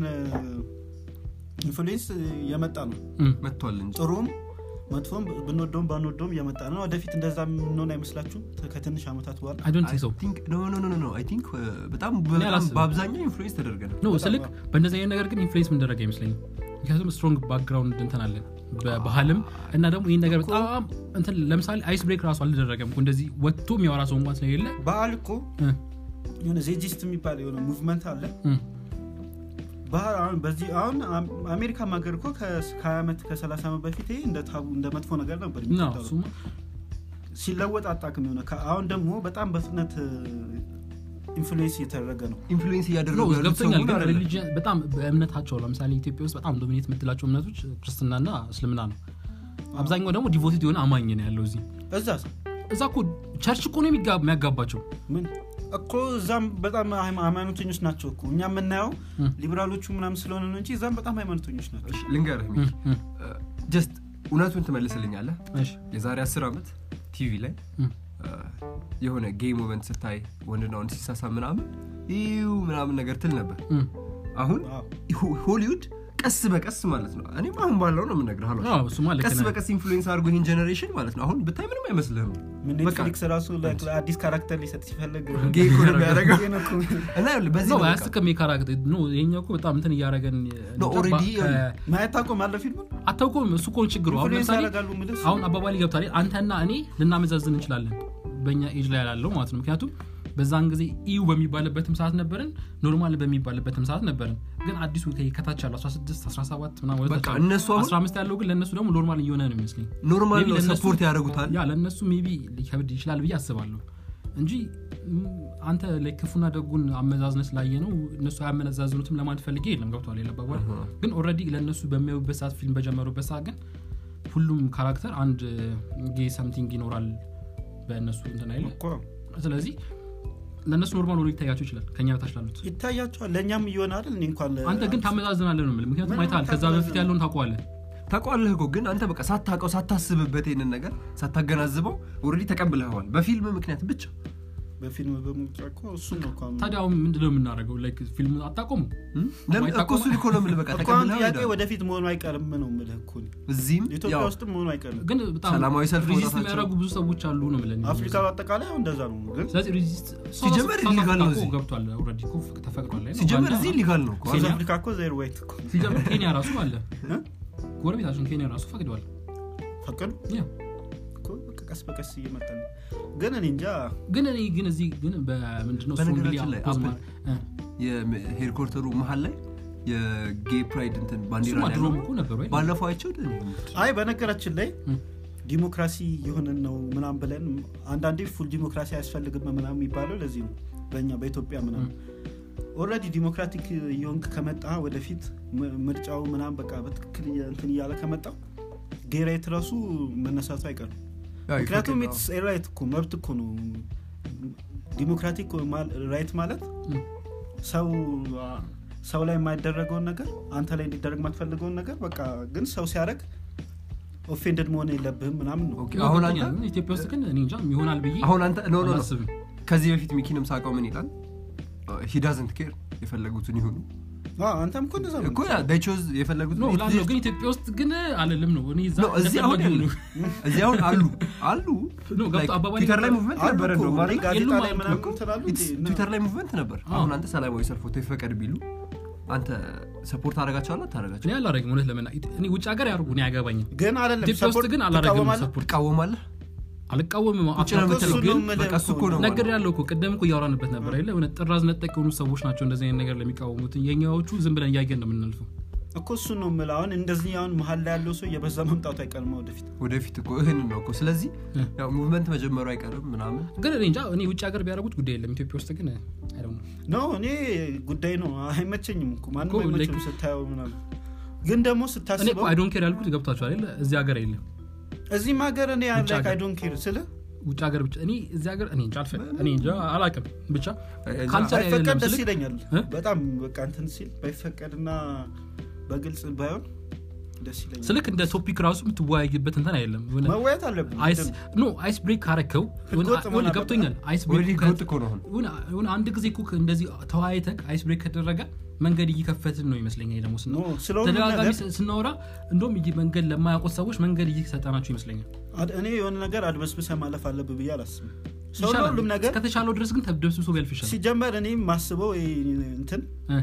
ኢንፍሉዌንስ የመጣ ነው እም። መጥቷል እንጂ ጥሩም መጥፎም ብንወደውም ባንወደውም እየመጣ ነው ወደፊት እንደዛ የምንሆን አይመስላችሁም ከትንሽ ዓመታት በኋላ I don't think so ኖ ኖ ኖ ኖ አይ ቲንክ በጣም እኔ በጣም አላስብም። በአብዛኛው ኢንፍሉዌንስ ተደርገናል ኖ በጣም ስልክ በእንደዚህ አይነት ነገር ግን ኢንፍሉዌንስ ምንደረግ አይመስለኝም ምክንያቱም ስትሮንግ ባክግራውንድ እንትን አለን በባህልም እና ደግሞ ይህን ነገር በጣም እንትን ለምሳሌ አይስ ብሬክ ራሱ አልተደረገም እኮ እንደዚህ ወጥቶ የሚያወራ ሰው እንኳን ስለሌለ ባህል እኮ እ፣ የሆነ ዜጂስት የሚባል የሆነ ሙቭመንት አለ እ፣ ባህል አሁን በዚህ አሁን አም- አሜሪካ ሀገር እኮ ከ20 ዓመት ከ30 ዓመት በፊት ይሄ እንደ ታቡ እንደ መጥፎ ነገር ነበር ነው የሚቆጠረው። እሱማ ሲለወጥ አጣቅም የሆነ ከ- አሁን ደግሞ በጣም በፍጥነት ኢንፍሉዌንስ እየተደረገ ነው ኢንፍሉዌንስ ኖ እያደረጉ ያሉት ገብቶኛል ሰውን ግን አይደለም። ሪሊጅን በጣም በእምነታቸው ለምሳሌ ኢትዮጵያ ውስጥ በጣም ዶሚኔት የምትላቸው እምነቶች ክርስትናና እስልምና ነው አብዛኛው ደግሞ ዲቮቲድ የሆነ አማኝ ነው ያለው እዚህ እዛ እዛ እኮ ቸርች እኮ ነው የሚጋ- የሚያጋባቸው ምን እኮ እዛም በጣም ሃይማ- ሃይማኖተኞች ናቸው እኮ እኛ የምናየው እ። ሊበራሎቹ ምናምን ስለሆነ ነው እንጂ እዛም በጣም ሃይማኖተኞች ናቸው እሺ፣ ልንገርህ እ፣ እ፣ ጀስት እውነቱን ትመልስልኛለህ እሺ፣ የዛሬ አስር ዓመት ቲቪ ላይ እ፣ እ፣ የሆነ ጌይ ሞመንት ስታይ ወንድና ወንድ ሲሳሳ ምናምን ይው ምናምን ነገር ትል ነበር እ። አሁን አዎ። ሆ- ሆሊውድ ቀስ በቀስ ማለት ነው እኔም አሁን ባለው ነው የምነግርህ አሏ አዎ፣ እሱማ ልክ ቀስ ነህ። በቀስ ኢንፍሉዌንስ አድርጎ ይህን ጀኔሬሽን ማለት ነው አሁን ብታይ ምንም አይመስልህም ምን በቃ ኔትፍሊክስ ራሱ ለ- አዲስ ካራክተር ሊሰጥ ሲፈልግ ጌይ እኮ ነው የሚያደርገው ጌይ ነው እኮ። እና ይኸውልህ በዚህ ነው ነው በቃ አያስቅም የካራክተር ኖ ይሄኛው እኮ በጣም እንትን እያደረገን No, already ማየት ታቆማለህ ፊልሙን አታውቀውም እሱ እኮ ነው ችግሩ አሁን ኢንፍሉዌንስ ለምሳሌ ያደርጋሉ የምልህ አሁን አባባል ገብታል አንተና እኔ ልናመዛዝን እንችላለን በእኛ ኤጅ ላይ ያላለው ማለት ነው ምክንያቱም በዛን ጊዜ ኢዩ በሚባልበትም ሰዓት ነበርን ኖርማል በሚባልበትም ሰዓት ነበርን ግን አዲሱ ከ- ከታች ያለው 16 17 ምናምን ወደ በቃ ታች እነሱ አሁን 15 ያለው ግን ለእነሱ ደግሞ ኖርማል እየሆነ ነው ይመስለኝ ኖርማል Maybe ነው ለእነሱ- ሰፖርት ያደርጉታል ያ ለእነሱ ሜቢ ሊከብድ ይችላል ብዬ አስባለሁ እንጂ ም፣ አንተ ላይ ክፉና ደጉን አመዛዝነት ስላየ ነው እነሱ አያመዛዝኑትም ለማለት ፈልጌ የለም ገብቷል የለባባል ግን ኦልሬዲ ለእነሱ በሚያዩበት ሰዓት ፊልም በጀመሩበት ሰዓት ግን ሁሉም ካራክተር አንድ ጌ ሰምቲንግ ይኖራል በእነሱ እንትን አይለ እኮ ስለዚህ ለእነሱ ኖርማል ሆኖ ሊታያቸው ይችላል ከኛ በታች ላሉት ይታያቸዋል ለእኛም እየሆነ አይደል እኔ እንኳን ለ- አንተ ግን ታመዛዝናለህ ነው የምልህ ምክንያቱም ምንም አይተሃል ከዛ በፊት ያለውን ታውቀዋለህ ታውቀዋለህ እኮ ግን አንተ በቃ ሳታውቀው ሳታስብበት ይህንን ነገር ሳታገናዝበው ኦልሬዲ ተቀብለኸዋል በፊልም ምክንያት ብቻ በፊልም በሙጫ እኮ እሱን ነው እኮ አሁን- ታዲያ አሁን ምንድነው የምናደርገው ላይክ ፊልም አታቆሙ እም? ለምን ማይታቆም- እኮ እሱን እኮ ነው የምልህ በቃ እኮ አሁን ተቀብለኸው ጥያቄ ሄደሃል። ወደፊት መሆኑ አይቀርም ነው የምልህ እኮ እኔ። እዚህም ኢትዮጵያ ያው ውስጥም መሆኑ አይቀርም ግን በጣም ሰላማዊ ሰልፍ ሪዚስት መውጣታቸው- የሚያደርጉ ብዙ ሰዎች አሉ ነው የምልህ አፍሪካ በአጠቃላይ አሁን እንደዛ ነው ግን ስለዚህ ሪዚስት ሲጀመር ሳውዝ illegal ነው አፍሪካ እኮ እዚህ። ገብቷል ኦልሬዲ እኮ ተፈቅዷል ላይ ነው። ሲጀመር ኡጋንዳ- እዚህ ሊጋል ነው እኮ ሳውዝ ኬንያ? አፍሪካ እኮ ዜር ዋይት እኮ ሲጀመር ኬንያ ራሱ አለ እ? ጎረቤታችን ኬንያ ራሱ ፈቅደዋል ፈቀዱ ያ። እኮ በቃ ቀስ በቀስ እየመጣ ነው ግን እኔ እንጃ ግን እኔ ግን እዚህ ግን በምንድነው በነገራችን ላይ ፖዝ አፕል ማር- እ፣ የሄድኮርተሩ መሀል ላይ የጌ ፕራይድ እንትን ባንዲራ እሱማ ነው ድሮም ያለው። እኮ ነበሩ አይደል? ባለፈው አይቸው አይ በነገራችን ላይ እ፣ ዲሞክራሲ የሆነን ነው ምናም ብለን አንዳንዴ ፉል ዲሞክራሲ አያስፈልግም ምናም የሚባለው ለዚህ ነው በእኛ በኢትዮጵያ ምናም ኦልሬዲ ዲሞክራቲክ የሆንክ ከመጣ ወደፊት ም- ምርጫው ምናም በቃ በትክክል እየ- እንትን እያለ ከመጣው ጌራይት ራሱ መነሳቱ አይቀርም ምክንያቱም ኢትስ ራይት እኮ መብት እኮ ነው ዲሞክራቲክ ራይት ማለት እ፣ ሰው ሰው ላይ የማይደረገውን ነገር አንተ ላይ እንዲደረግ የማትፈልገውን ነገር በቃ ግን ሰው ሲያደረግ ኦፌንድድ መሆን የለብህም ምናምን ነው ኦኬ፣ አሁን አንተ ገብቶኛል። ግን ኢትዮጵያ ውስጥ ግን እኔ እንጃ ይሆናል ብዬ አሁን አንተ ኖ ኖ ኖ አላስብም ከዚህ በፊት ሚኪንም ሳውቀው ምን ይላል ሂዳዝንት ኬር የፈለጉትን ይሁኑ አዎ፣ አንተም እኮ እንደዛ ነው እኮ ቾዝ የፈለጉትን ኖ ላለው ግን ኢትዮጵያ ውስጥ ግን አለልም ነው እኔ እዛ ኖ፣ እዚህ አሁን እንደፈለጉ ያለ- ነው። እዚህ አሁን አሉ አሉ ኖ፣ ገብቶ Like አባባሌ ትዊተር ላይ ገብቶ- ሙቭመንት አሉ ነበረ እኮ፣ እንደውም እኔ አይደል? ጋዜጣ የሉም ላይ አሉ ምናምን እኮ። ትላሉ እንዴ? እና- ትዊተር ላይ ሙቭመንት ነበር አዎ። አሁን አንተ ሰላማዊ ሰልፍ ወጥቶ ይፈቀድ ቢሉ አንተ ሰፖርት አደረጋቸዋለ አታደረጋቸው እኔ አላረግም እውነት ለመና እኔ ውጭ ሀገር ያደርጉ እኔ አያገባኝም ግን አይደለም ኢትዮጵያ ውስጥ ሰፖርት ግን አላረግም ትቃወማለህ? ሰፖርት ትቃወማለህ አልቃወምም ውጭ ነው እኮ የምትለው እሱን ግን ነው የምልህ በቃ እሱ እኮ ነው ነገር ማለት ያለው እኮ ቅደም እኮ እያወራንበት ነበር አይደለ እውነት ጥራዝ ነጠቅ የሆኑ ሰዎች ናቸው እንደዚህ አይነት ነገር ለሚቃወሙት የኛዎቹ ዝም ብለን እያየን ነው የምናልፈው እኮ እሱን ነው የምልህ አሁን እንደዚህ አሁን መሀል ላይ ያለው ሰው የበዛ መምጣቱ አይቀርም ወደፊት ወደፊት እኮ ይህንን ነው እኮ ስለዚህ እ። ያው ሙቭመንት መጀመሩ አይቀርም ምናምን ግን እኔ እንጃ እኔ ውጭ ሀገር ቢያደርጉት ጉዳይ የለም ኢትዮጵያ ውስጥ ግን አይ ዶንት ኖ ነው እኔ ጉዳይ ነው አይመቸኝም እኮ ማንም እኮ አይመቸም like- ስታየው ምናምን ግን ደግሞ እኔ እኮ ስታስበው አይ ዶንት ኬር ያልኩት ገብቷቸው አይደለ እዚህ ሀገር የለም እዚህም ሀገር እኔ ውጭ ሀገር። አይ ዶንት ኬር ስለ ውጭ ሀገር ብቻ እኔ እዚህ ሀገር እኔ እንጃ አልፈ እኔ እንጃ አላውቅም ብቻ እዛ- ካልቸር ባይፈቀድ አይደለም ደስ ስልክ ይለኛል እ? በጣም በቃ እንትን ሲል ባይፈቀድና በግልጽ ባይሆን ደስ ይለኛል ስልክ እንደ ቶፒክ ራሱ የምትወያይበት እንትን አይደለም የሆነ መወያየት አለብን አይስ ኖ አይስ ብሬክ ካረከው ህገወጥ መሆን አለበት። ገብቶኛል አይስ ኦልሬዲ ብሬክ ህገወጥ እኮ ነው አሁን የሆነ- የሆነ አንድ ጊዜ እኮ እንደዚህ ተወያይተክ አይስ ብሬክ ከደረገ መንገድ እየከፈትን ነው ይመስለኛል ደግሞ ስና- ኖ፣ ስለ ሁሉም ተደጋጋሚ ነገር- ስ- ስናወራ እንደውም ይህ መንገድ ለማያውቁት ሰዎች መንገድ እየሰጠናቸው ይመስለኛል አድ- እኔ የሆነ ነገር አድበስብሰ ማለፍ አለብ ብዬ አላስብም ሰው ይሻላል። ሁሉም ነገር እስከተቻለው ድረስ ግን ተደብስብሶ ቢያልፍ ይሻላል ሲጀመር እኔ ማስበው ይሄ እንትን እ፣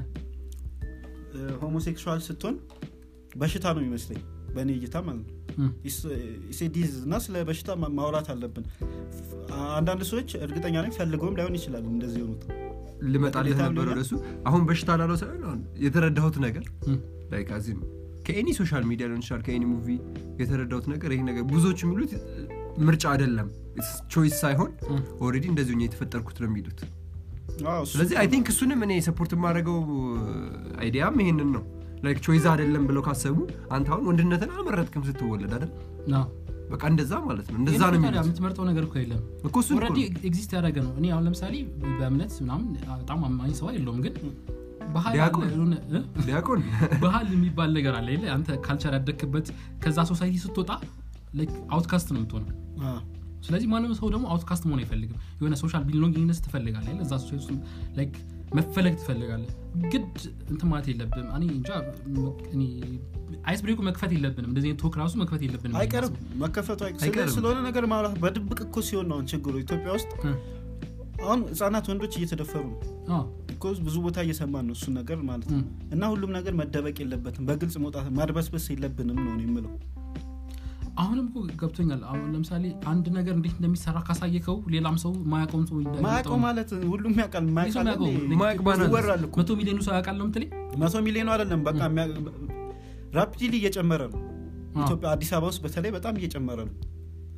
ሆሞሴክሹዋል ስትሆን በሽታ ነው የሚመስለኝ በእኔ እይታ ማለት ነው እ፣ ኢሴዲዝ እና ስለ በሽታ ማ- ማውራት አለብን አንዳንድ ሰዎች እርግጠኛ ነኝ ፈልገውም ላይሆን ይችላል እንደዚህ የሆኑት ልመጣልህ በቅዴታ ነበር ሊሆን- ወደሱ አሁን በሽታ ላለው ሳይሆን አሁን የተረዳሁት ነገር እ፣ ላይክ አዚም ከኤኒ ሶሻል ሚዲያ ሊሆን ይችላል ከኤኒ ሙቪ የተረዳሁት ነገር ይሄ ነገር ብዙዎች የሚሉት ምርጫ አይደለም ቾይስ ሳይሆን እ። ኦልሬዲ እንደዚሁ እኛ የተፈጠርኩት ነው የሚሉት አዎ፣ እሱ- ስለዚህ አይ ቲንክ እሱንም እኔ ሰፖርት የማደርገው አይዲያም ይሄንን ነው ላይክ ቾይዝ አይደለም ብለው ካሰቡ አንተ አሁን ወንድነትን አልመረጥክም ስትወለድ አይደል አዎ። በቃ እንደዛ ማለት ነው እንደዛ ይሄን ነው ታዲያ የሚሉት የምትመርጠው ነገር እኮ የለም እኮ እሱን እኮ ኦልሬዲ ነው። ኤግዚስት ያደረገ ነው እኔ አሁን ለምሳሌ በእምነት ምናምን በጣም አማኝ ሰው የለውም ግን ባህል ዲያቆን። አለ፣ የሆነ- እ? ዲያቆን ባህል የሚባል ነገር አለ የለ አንተ ካልቸር ያደግክበት ከዛ ሶሳይቲ ስትወጣ አውትካስት ነው የምትሆነው አዎ። ስለዚህ ማንም ሰው ደግሞ አውትካስት መሆን አይፈልግም የሆነ ሶሻል ቢሎንጊንግነስ ትፈልጋለ እዛ ሶሳይቲ ውስጥ ላይክ መፈለግ ትፈልጋለ ግድ እንትን ማለት የለብም እኔ እንጃ እኔ አይስ ብሬኩ መክፈት የለብንም እንደዚህ አይነት ቶክ ራሱ መክፈት የለብንም አይቀርም መከፈቱ አይቀ- ስለ- አይቀርም። ስለሆነ ነገር ማውራት በድብቅ እኮ ሲሆን ነው አሁን ችግሩ ኢትዮጵያ ውስጥ እ፣ አሁን ህጻናት ወንዶች እየተደፈሩ ነው አዎ፣ ቢኮዝ ብዙ ቦታ እየሰማን ነው እሱን ነገር ማለት እ። ነው እና ሁሉም ነገር መደበቅ የለበትም በግልጽ መውጣት ማድበስበስ የለብንም ነው እኔ የምለው አሁንም እኮ ገብቶኛል አሁን ለምሳሌ አንድ ነገር እንዴት እንደሚሰራ ካሳየከው ሌላም ሰው ማያውቀውም ሰው ማያውቀው እንደሚያውቀው ማለት ሁሉም ያውቃል ሰው ማያውቃል የሚያውቀው እንዴ? ማያውቅ ባናት ይወራል እኮ መቶ ሚሊዮኑ ሰው ያውቃል ነው የምትለኝ መቶ ሚሊዮኑ አይደለም በቃ ራፒድሊ እየጨመረ ነው አዎ። ኢትዮጵያ አዲስ አበባ ውስጥ በተለይ በጣም እየጨመረ ነው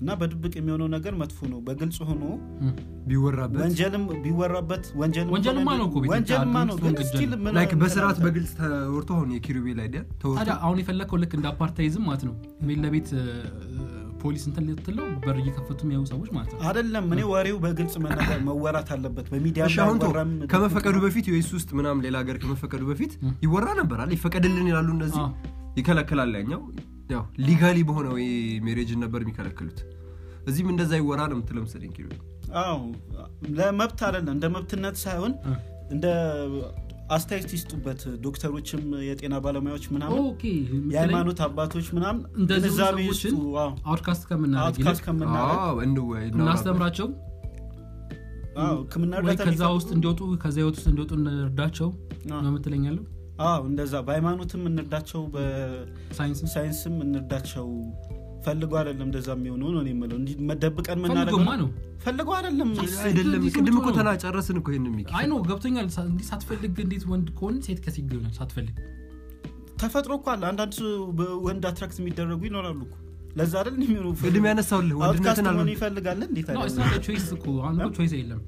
እና በድብቅ የሚሆነው ነገር መጥፎ ነው በግልጽ ሆኖ እም። ቢወራበት ወንጀልም ቢወራበት ወንጀልም ወንጀልማ ሆነ- ነው እኮ ቤት ወንጀልማ ብቻ ነው ግልጽ ግን ወንጀል ስቲል ነው። ምን- ላይክ ምን በስርዓት አለ? በግልጽ ተወርቶ አሁን የኪሩቤል አይዲያ ተወርቶ ታዲያ አሁን የፈለግከው ልክ እንደ አፓርታይዝም ማለት ነው ቤት ለቤት እ፣ ፖሊስ እንትን ልትለው በር እየከፈቱ የሚያዩ ሰዎች ማለት ነው አይደለም እኔ ወሬው በግልጽ መነገር መወራት አለበት በሚዲያ እሺ አሁን ተው፣ ባይወራም ከመፈቀዱ በፊት ዩኤስ ውስጥ ምናምን ሌላ ሀገር ከመፈቀዱ በፊት እም። ይወራ ነበር አለ ይፈቀድልን ይላሉ እነዚህ አዎ። ይከለክላል ያኛው ያው ሊጋሊ በሆነ ወይ ሜሬጅን ነበር የሚከለክሉት እዚህም እንደዛ ይወራ ነው የምትለው መሰለኝ ኪሩቤል አዎ ለመብት አይደለም እንደ መብትነት ሳይሆን እ። እንደ አስተያየት ይስጡበት ዶክተሮችም የጤና ባለሙያዎች ምናምን ኦኬ የሃይማኖት አባቶች ምናምን እንደዚህ ግንዛቤ ሰዎችን ይስጡ አዎ። አውትካስት ከምናደርግ አውትካስት ይልቅ ከምናደርግ አዎ፣ እንወያይ፣ እናውራበት። እናስተምራቸው አዎ፣ ሕክምና ወይ እርዳታ ከዛ የሚፈልጉ- ውስጥ እንዲወጡ ከዛ ህይወት ውስጥ እንዲወጡ እንርዳቸው አዎ። ነው የምትለኛለሁ አዎ እንደዛ በሃይማኖትም እንርዳቸው በሳይንስም ሳይንስ እንርዳቸው ፈልገው አይደለም እንደዛ የሚሆነው ነው እኔ የምለው እንዲህ መደብቀን የምናደርገው ፈልጎማ ነው ፈልገው አይደለም አይደለም እንዲህ ቅድም እኮ ነው። ተና ጨረስን እኮ ይህን ሚኪ አይ ነው ገብቶኛል ሳ- እንዲህ ሳትፈልግ እንዴት ወንድ ከሆን ሴት ከሴት ይሆናል ሳትፈልግ ተፈጥሮ እኮ አለ አንዳንድ ሰው በወንድ አትራክት የሚደረጉ ይኖራሉ እኮ ለዛ አይደል የሚሆኑ ቅድም ያነሳውልህ አውትካስት ወንድነትን መሆን አልወድ ይፈልጋል እንዴት ነው አይደለም? እስና ቾይስ እኮ አሁን እኮ ቾይስ የለም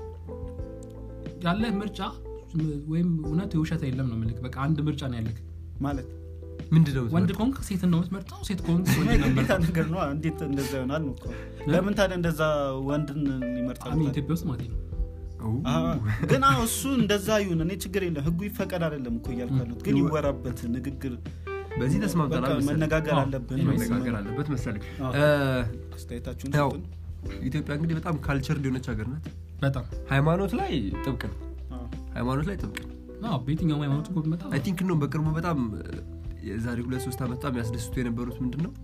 ያለህ ምርጫ ወይም እውነት የውሸት የለም ነው ምልክ በቃ አንድ ምርጫ ነው ያለክ ማለት ምንድነው ወንድ ከሆንክ ሴት ነው የምትመርጠው ሴት ከሆንክ ወንድ ነው ግዴታ የምትመርጠው ነገር ነው እንዴት እንደዛ ይሆናል ነው እኮ ለምን ታዲያ እንደዛ ወንድን ይመርጣል አሚ ኢትዮጵያ ውስጥ ማለት ነው ግን አዎ እሱ እንደዛ ይሁን እኔ ችግር የለም ህጉ ይፈቀድ አይደለም እኮ እያልኩ ያሉት ግን ይወራበት ንግግር በዚህ ተስማምተናል በቃ መሰለኝ። መነጋገር አዎ፣ አለብን መነጋገር አለበት መሰለኝ አዎ። እ፣ አስተያየታችሁን ያው ስጡን። ኢትዮጵያ እንግዲህ በጣም ካልቸር የሆነች ሀገር ናት በጣም ሃይማኖት ላይ ጥብቅ ነው አዎ። ሃይማኖት ላይ ጥብቅ ነው አዎ፣ በየትኛውም ሃይማኖት እኮ ብመጣ አይ ቲንክ ነው በቅርቡ በጣም የዛሬ ሁለት ሶስት ዓመት በጣም ያስደስቱ የነበሩት ምንድን ነው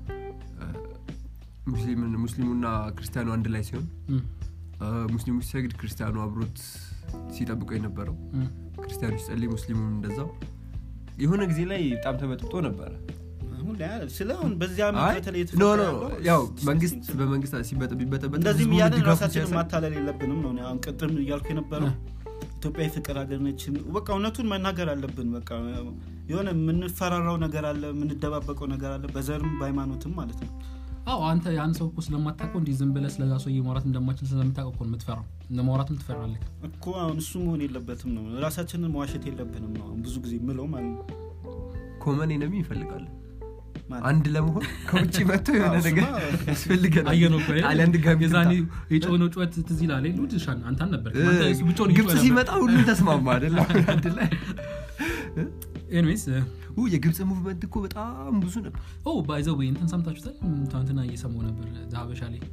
ሙስሊምን- ሙስሊሙና ክርስቲያኑ አንድ ላይ ሲሆን እም፣ እ፣ ሙስሊሙ ሲሰግድ ክርስቲያኑ አብሮት ሲጠብቀው የነበረው እም። ክርስቲያኑ ሲጸልይ ሙስሊሙም እንደዛው የሆነ ጊዜ ላይ በጣም ተበጥብጦ ነበረ አሁን ላይ አይደል? ስለ አሁን በዚህ ዓመት አይ በተለይ ኖ የተፈጠረ ኖ ያለው ያው disgusting መንግስት ስለሆነ በመንግስት ሲበጠ- ቢበጠበጥ እንደዚህም ህዝቡ እያለን ድጋፉን ራሳችንን ሲያሳይ- ማታለል የለብንም ነው እኔ አሁን ቅድም እያልኩ የነበረው እ። ኢትዮጵያ የፍቅር ሀገር ነች በቃ እውነቱን መናገር አለብን በቃ የሆነ የምንፈራራው ነገር አለ የምንደባበቀው ነገር አለ በዘርም በሃይማኖትም ማለት ነው አዎ አንተ ያን ሰው እኮ ስለማታውቀው እንዲህ ዝም ብለህ ስለዛ ሰው ማውራት እንደማችል ስለምታውቀው እኮ ነው የምትፈራው እንደ ማውራትም ትፈራለህ እኮ አሁን እሱ መሆን የለበትም ነው ራሳችንን መዋሸት የለብንም ነው አሁን ብዙ ጊዜ ምለው ማለት ነው ኮመን ነሚ ይፈልጋል ማለት አንድ ለመሆን ከውጭ መጥቶ የሆነ አዎ፣ ነገር እሱማ ያስፈልገናል አየነው እኮ አይደል? ጣሊያን ድጋሚ የዛኔ ትምጣ። የጮኸው ጩኸት ትዝ ይላል የለ? ውድ ሻን አንተ አልነበርክም። እ፣ አንተ እሱ ብቻውን ግብፅ እየጮኸ ሲመጣ ሁሉም ተስማማ አይደለም አንድ ላይ ነበር። ኤኒዌይስ ኡ፣ የግብፅ ሙቭመንት እኮ በጣም ብዙ ነበር ኦ ባይዘ ወይ እንትን ሰምታችሁታል ትናንትና እየሰማሁ ነበር ሀበሻ ላይ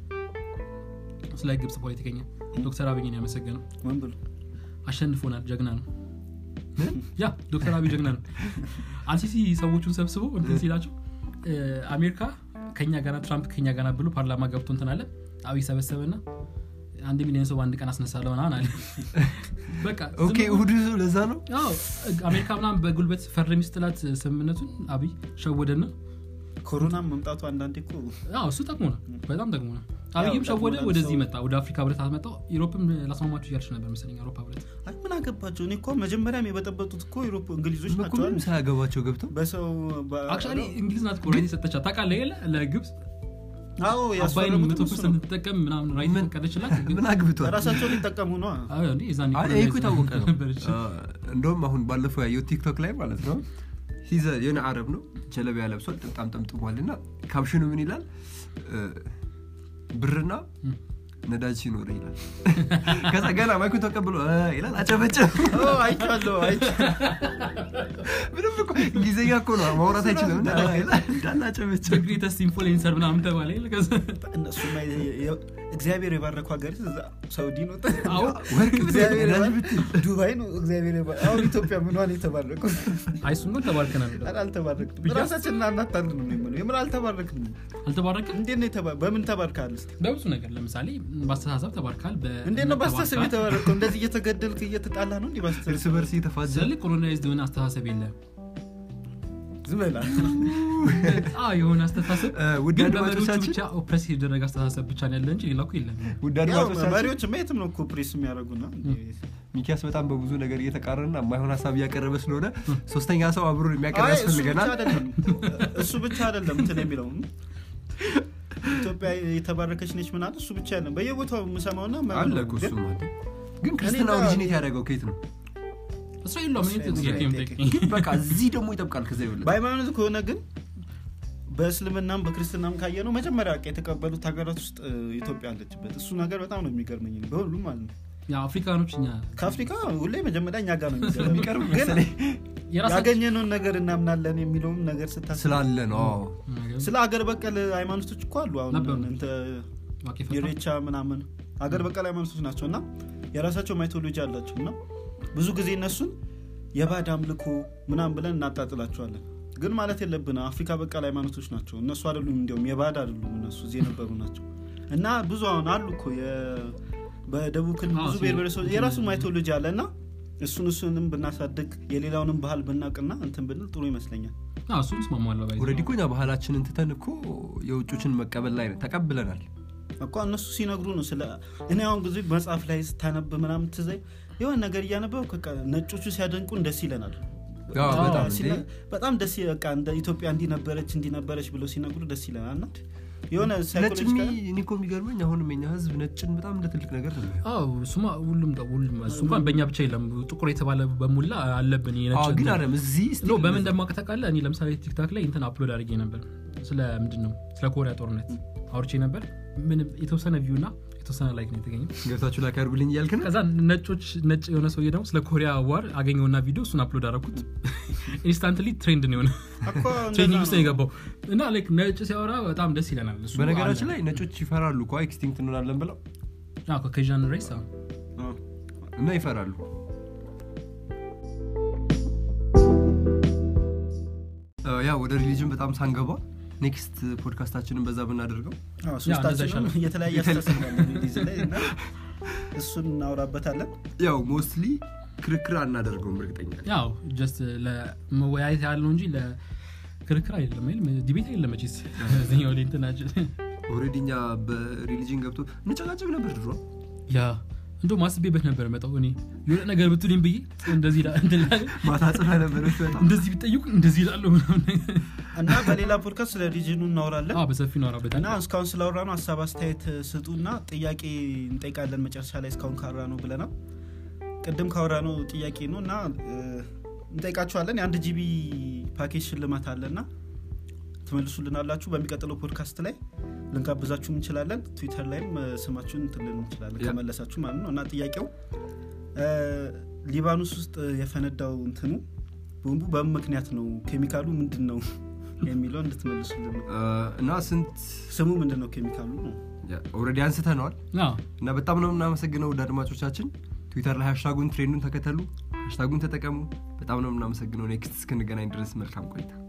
ስለ ግብፅ ፖለቲከኛ ዶክተር አብይን ያመሰገነው ምን ብሎ አሸንፎናል ጀግና ነው ያ ዶክተር አብይ ጀግና ነው አልሲሲ ሰዎቹን ሰብስቦ እንትን ሲላቸው እ፣ አሜሪካ ከኛ ጋና ትራምፕ ከኛ ጋና ብሎ ፓርላማ ገብቶ እንትን አለ አብይ ሰበሰበና አንድ ሚሊዮን ሰው በአንድ ቀን አስነሳለሁ ምናምን አለ በቃ ዝም ኦኬ ብሎ- እሁድ ለዛ ነው አዎ፣ አሜሪካ ምናምን በጉልበት ፈርሚ ስትላት ስምምነቱን አብይ ሸወደና ኮሮና መምጣቱ አንዳንዴ እኮ አዎ፣ እሱ ጠቅሞ ነው በጣም ጠቅሞ ነው አብይም ጠቅሞ ሸወደ ነው ወደዚህ ሰው- መጣ ወደ አፍሪካ ህብረት አመጣው ዩሮፕም ላስማማችሁ እያልች ነበር መሰለኝ አውሮፓ ህብረት አይ ምን አገባቸው እኔ እኮ መጀመሪያም የበጠበጡት እኮ ዩሮፕ እንግሊዞች እኮ ናቸው ምንም አይደል? ሳያገባቸው ገብተው በሰው በ- አክቹዋሊ እንግሊዝ ናት ኮሬት የሰጠቻት ታውቃለህ የለ ለግብፅ አዎ አባይን ያስፈረሙት መቶ እሱ ፐርሰንት ነው። ትጠቀም ምናምን ራይት ምን- ፈቀደችላት ምን አግብቷል ራሳቸው ሊጠቀሙ ነው አዎ፣ እንዴ የዛኔ አይ ይሄ እኮ የታወቀ ነው ነበረች። አ፣ እንደውም አሁን ባለፈው ያየው ቲክቶክ ላይ ማለት ነው ሲዘ የሆነ አረብ ነው ጀለቢያ ለብሷል ጥምጣም ጠምጥሟል እና ካፕሽኑ ምን ይላል እ፣ ብርና ነዳጅ ሲኖር ይላል ከዛ ገና ማይኩን ተቀብሎ እ ይላል አጨበጭብ ኦ፣ አይቻለሁ አይቻለሁ። ምንም እኮ እንግሊዝኛ እኮ ነው ማውራት አይችልም እና እ ይላል እንዳለ አጨበጭብ ግሬተስት ኢንፍሉዌንሰር ምናምን ተባለ የለ? ከዛ እነሱማ የ- የ- እግዚአብሔር የባረኩ ሀገር እዛ ሳውዲ ነው አዎ፣ ወርቅ እግዚአብሔር ነዳጅ የባ- ብትል ዱባይ ነው እግዚአብሔር የባ- አሁን ኢትዮጵያ ምኗን የተባረኩ አይ እሱን ግን ተባርከናል ኧረ አልተባረክንም ብያ- ራሳችንን አናታልን ነው የምለው የምር አልተባረክንም አልተባረክም እንዴት ነው የተባ- በምን ተባርካል እስኪ በብዙ ነገር ለምሳሌ በአስተሳሰብ ተባርካል እንዴት ነው በአስተሳሰብ የተባረከው እንደዚህ እየተገደልክ እየተጣላ ነው እንዲህ እርስ በአስተሳሰብ በርስ የተፋዘ ስለ ኮሎናይዝድ የሆነ አስተሳሰብ የለም ዝም በላ አዎ፣ የሆነ አስተሳሰብ እ፣ ውድ ግን በመሪዎቹ አድማጮቻችን ብቻ ኦፕሬስ የተደረገ አስተሳሰብ ብቻ ነው ያለ እንጂ ሌላ እኮ የለም ውድ ያው አድማጮቻችን መሪዎች የትም ነው እኮ ፕሬስ የሚያደርጉና ሚኪያስ በጣም በብዙ ነገር እየተቃረና የማይሆን ሀሳብ እያቀረበ ስለሆነ ሶስተኛ ሰው አብሮ የሚያቀርብ አይ፣ እሱ ብቻ ያስፈልገናል አይደለም እሱ ብቻ አይደለም እንትን የሚለው ኢትዮጵያ የተባረከች ነች ምናምን እሱ ብቻ ያለ በየቦታው የምሰማውና አለ እኮ ግን እሱም አለ ግን ክርስትና ጋር- ኦሪጂኔት ያደረገው ከየት ነው እስራኤል ነው ምን እስራኤል ጥያቄ ነው የምጠይቀኝ? ግን በቃ እዚህ ደግሞ ይጠብቃል ከዛ ይበልጥ በሃይማኖት ከሆነ ግን በእስልምናም በክርስትናም ካየ ነው መጀመሪያ በቃ የተቀበሉት ሀገራት ውስጥ እ, ኢትዮጵያ አለችበት እሱ ነገር በጣም ነው የሚገርመኝ በሁሉም ማለት ነው ያው አፍሪካኖች እኛ ከአፍሪካ ሁሌ መጀመሪያ እኛ ጋር ነው የሚቀርብ የሚገርመው። ግን መሰለኝ የራሳችን ያገኘነውን ነገር እናምናለን የሚለውም ነገር ስታስብ ስላለ ነው አዎ። ስለ ሀገር በቀል ሃይማኖቶች እኮ አሉ አሁን ነበሩ። እንተ ዋቄ ፈታ። ኢሬቻ ምናምን ሀገር በቀል ሃይማኖቶች ናቸው እና የራሳቸው ማይቶሎጂ አላቸው እና ብዙ ጊዜ እነሱን የባድ አምልኮ ምናምን ብለን እናጣጥላቸዋለን ግን ማለት የለብን አፍሪካ በቀል ሃይማኖቶች ናቸው እነሱ አይደሉም እንዲያውም የባድ አይደሉም እነሱ እዚህ የነበሩ ናቸው እና ብዙ አሁን አሉ እኮ የ- በደቡብ ክልል አዎ፣ ብዙ ሲ- ብሔር ብሔረሰቦች የራሱ ማይቶሎጂ አለ እና እሱን እሱንም ብናሳድግ የሌላውንም ባህል ብናቅና እንትን ብንል ጥሩ ይመስለኛል አዎ፣ እሱን እስማማለሁ ባይ ዘ ኦልሬዲ እኮ እኛ ባህላችንን ትተን እኮ የውጮችን መቀበል ላይ ነን። ተቀብለናል እኮ እነሱ ሲነግሩ ነው ስለ እኔ አሁን ጊዜ መጽሐፍ ላይ ስታነብ ምናምን ትዘይ የሆነ ነገር እያነበብ በቃ ነጮቹ ሲያደንቁን ደስ ይለናል አዎ፣ በጣም በጣም ሲለ- እንዴ። በጣም ደስ ይ- በቃ እንደ ኢትዮጵያ እንዲነበረች እንዲነበረች ብለው ሲነግሩ ደስ ይለናል እና የሆነ ነጭ ሳይኮሎጂካል የሚ- እኔ እኮ የሚገርመኝ አሁንም የኛ ህዝብ ነጭን በጣም እንደ ትልቅ ነገር ነው የሚያየው። አዎ እሱማ ሁሉም ጋር ሁሉም እሱ እንኳን በእኛ ብቻ የለም ጥቁር የተባለ በሙላ አለብን ይሄ ነጭ አዎ፣ ግን እንትን። አለም እዚህ ኖ still በምን እንደማውቅ ታውቃለህ እኔ ለምሳሌ ቲክታክ ላይ እንትን አፕሎድ አድርጌ ነበር ስለ ምንድን ነው ስለ ኮሪያ ጦርነት አውርቼ ነበር ምንም የተወሰነ ቪው እና የተወሰነ ላይክ ነው የተገኘው ገብታችሁ ላክ ያርጉልኝ እያልክ ነው ከዛ ነጮች ነጭ የሆነ ሰውዬ ደግሞ ስለ ኮሪያ ዋር አገኘውና ቪዲዮ እሱን አፕሎድ አደረኩት ኢንስታንትሊ ትሬንድ ነው የሆነ እኮ እንደዛ ትሬኒንግ ውስጥ ነው ነው። የገባው እና ላይክ ነጭ ሲያወራ በጣም ደስ ይለናል እሱ በነገራችን አለ። ላይ ነጮች ይፈራሉ እኮ ኤክስቲንክት እንሆናለን ብለው አዎ፣ ኮኬዥን ሬስ አዎ። አዎ። እና ይፈራሉ አ፣ ያ ወደ ሪሊጅን በጣም ሳንገባ ኔክስት ፖድካስታችንን በዛ ብናደርገው አዎ፣ እንደዛ ሶስታችንም ይሻላል። የተለያየ አስተሳሰብ አለን ሪሊዝ ላይ እና እሱን እናውራበታለን ያው ሞስትሊ ክርክር አናደርገውም እርግጠኛ ነኝ። ያው ጀስት ለመወያየት ያህል ነው እንጂ ለክርክር አይደለም አይደል ዲቤት አይደለም መቼስ እዚህኛው ላይ እንትናችን ኦልሬዲ እኛ በሪሊጅን ገብቶ እንጨቃጨቅ ነበር ድሮ ያ እንዶ ማስቤበት ነበር መጣው እኔ የሆነ ነገር ብትሉኝ ብዬ እንደዚህ ይላል እንትን ይላል። ማታ ጽፈ ነበር በጣም እንደዚህ ቢጠይቁ እንደዚህ ይላሉ ምናምን ነገር። እና በሌላ ፖድካስት ስለ ሪጅኑ እናወራለን አዎ፣ በሰፊ ነው እና እስካሁን ስላወራ ነው ሀሳብ አስተያየት ስጡና ጥያቄ እንጠይቃለን መጨረሻ ላይ እስካሁን ካወራ ነው ብለናል ቅድም ካወራ ነው ጥያቄ ነው እና እ፣ እንጠይቃችኋለን የአንድ ጂቢ ፓኬጅ ሽልማት አለና ትመልሱልናላችሁ በሚቀጥለው ፖድካስት ላይ ልንጋብዛችሁም እንችላለን ትዊተር ላይም እ፣ ስማችሁን ትልን እንችላለን ያ። ከመለሳችሁ ማለት ነው እና ጥያቄው እ፣ ሊባኖስ ውስጥ የፈነዳው እንትኑ ቦምቡ በምን ምክንያት ነው ኬሚካሉ ምንድን ነው የሚለው እንድትመልሱልን ነው አ፣ እና ስንት ስሙ ምንድን ነው ኬሚካሉ ነው ኦልሬዲ አንስተነዋል አዎ፣ እና በጣም ነው የምናመሰግነው ውድ አድማጮቻችን ትዊተር ላይ ሃሽታጉን ትሬንዱን ተከተሉ ሃሽታጉን ተጠቀሙ በጣም ነው የምናመሰግነው ኔክስት እስክንገናኝ ድረስ መልካም ቆይታ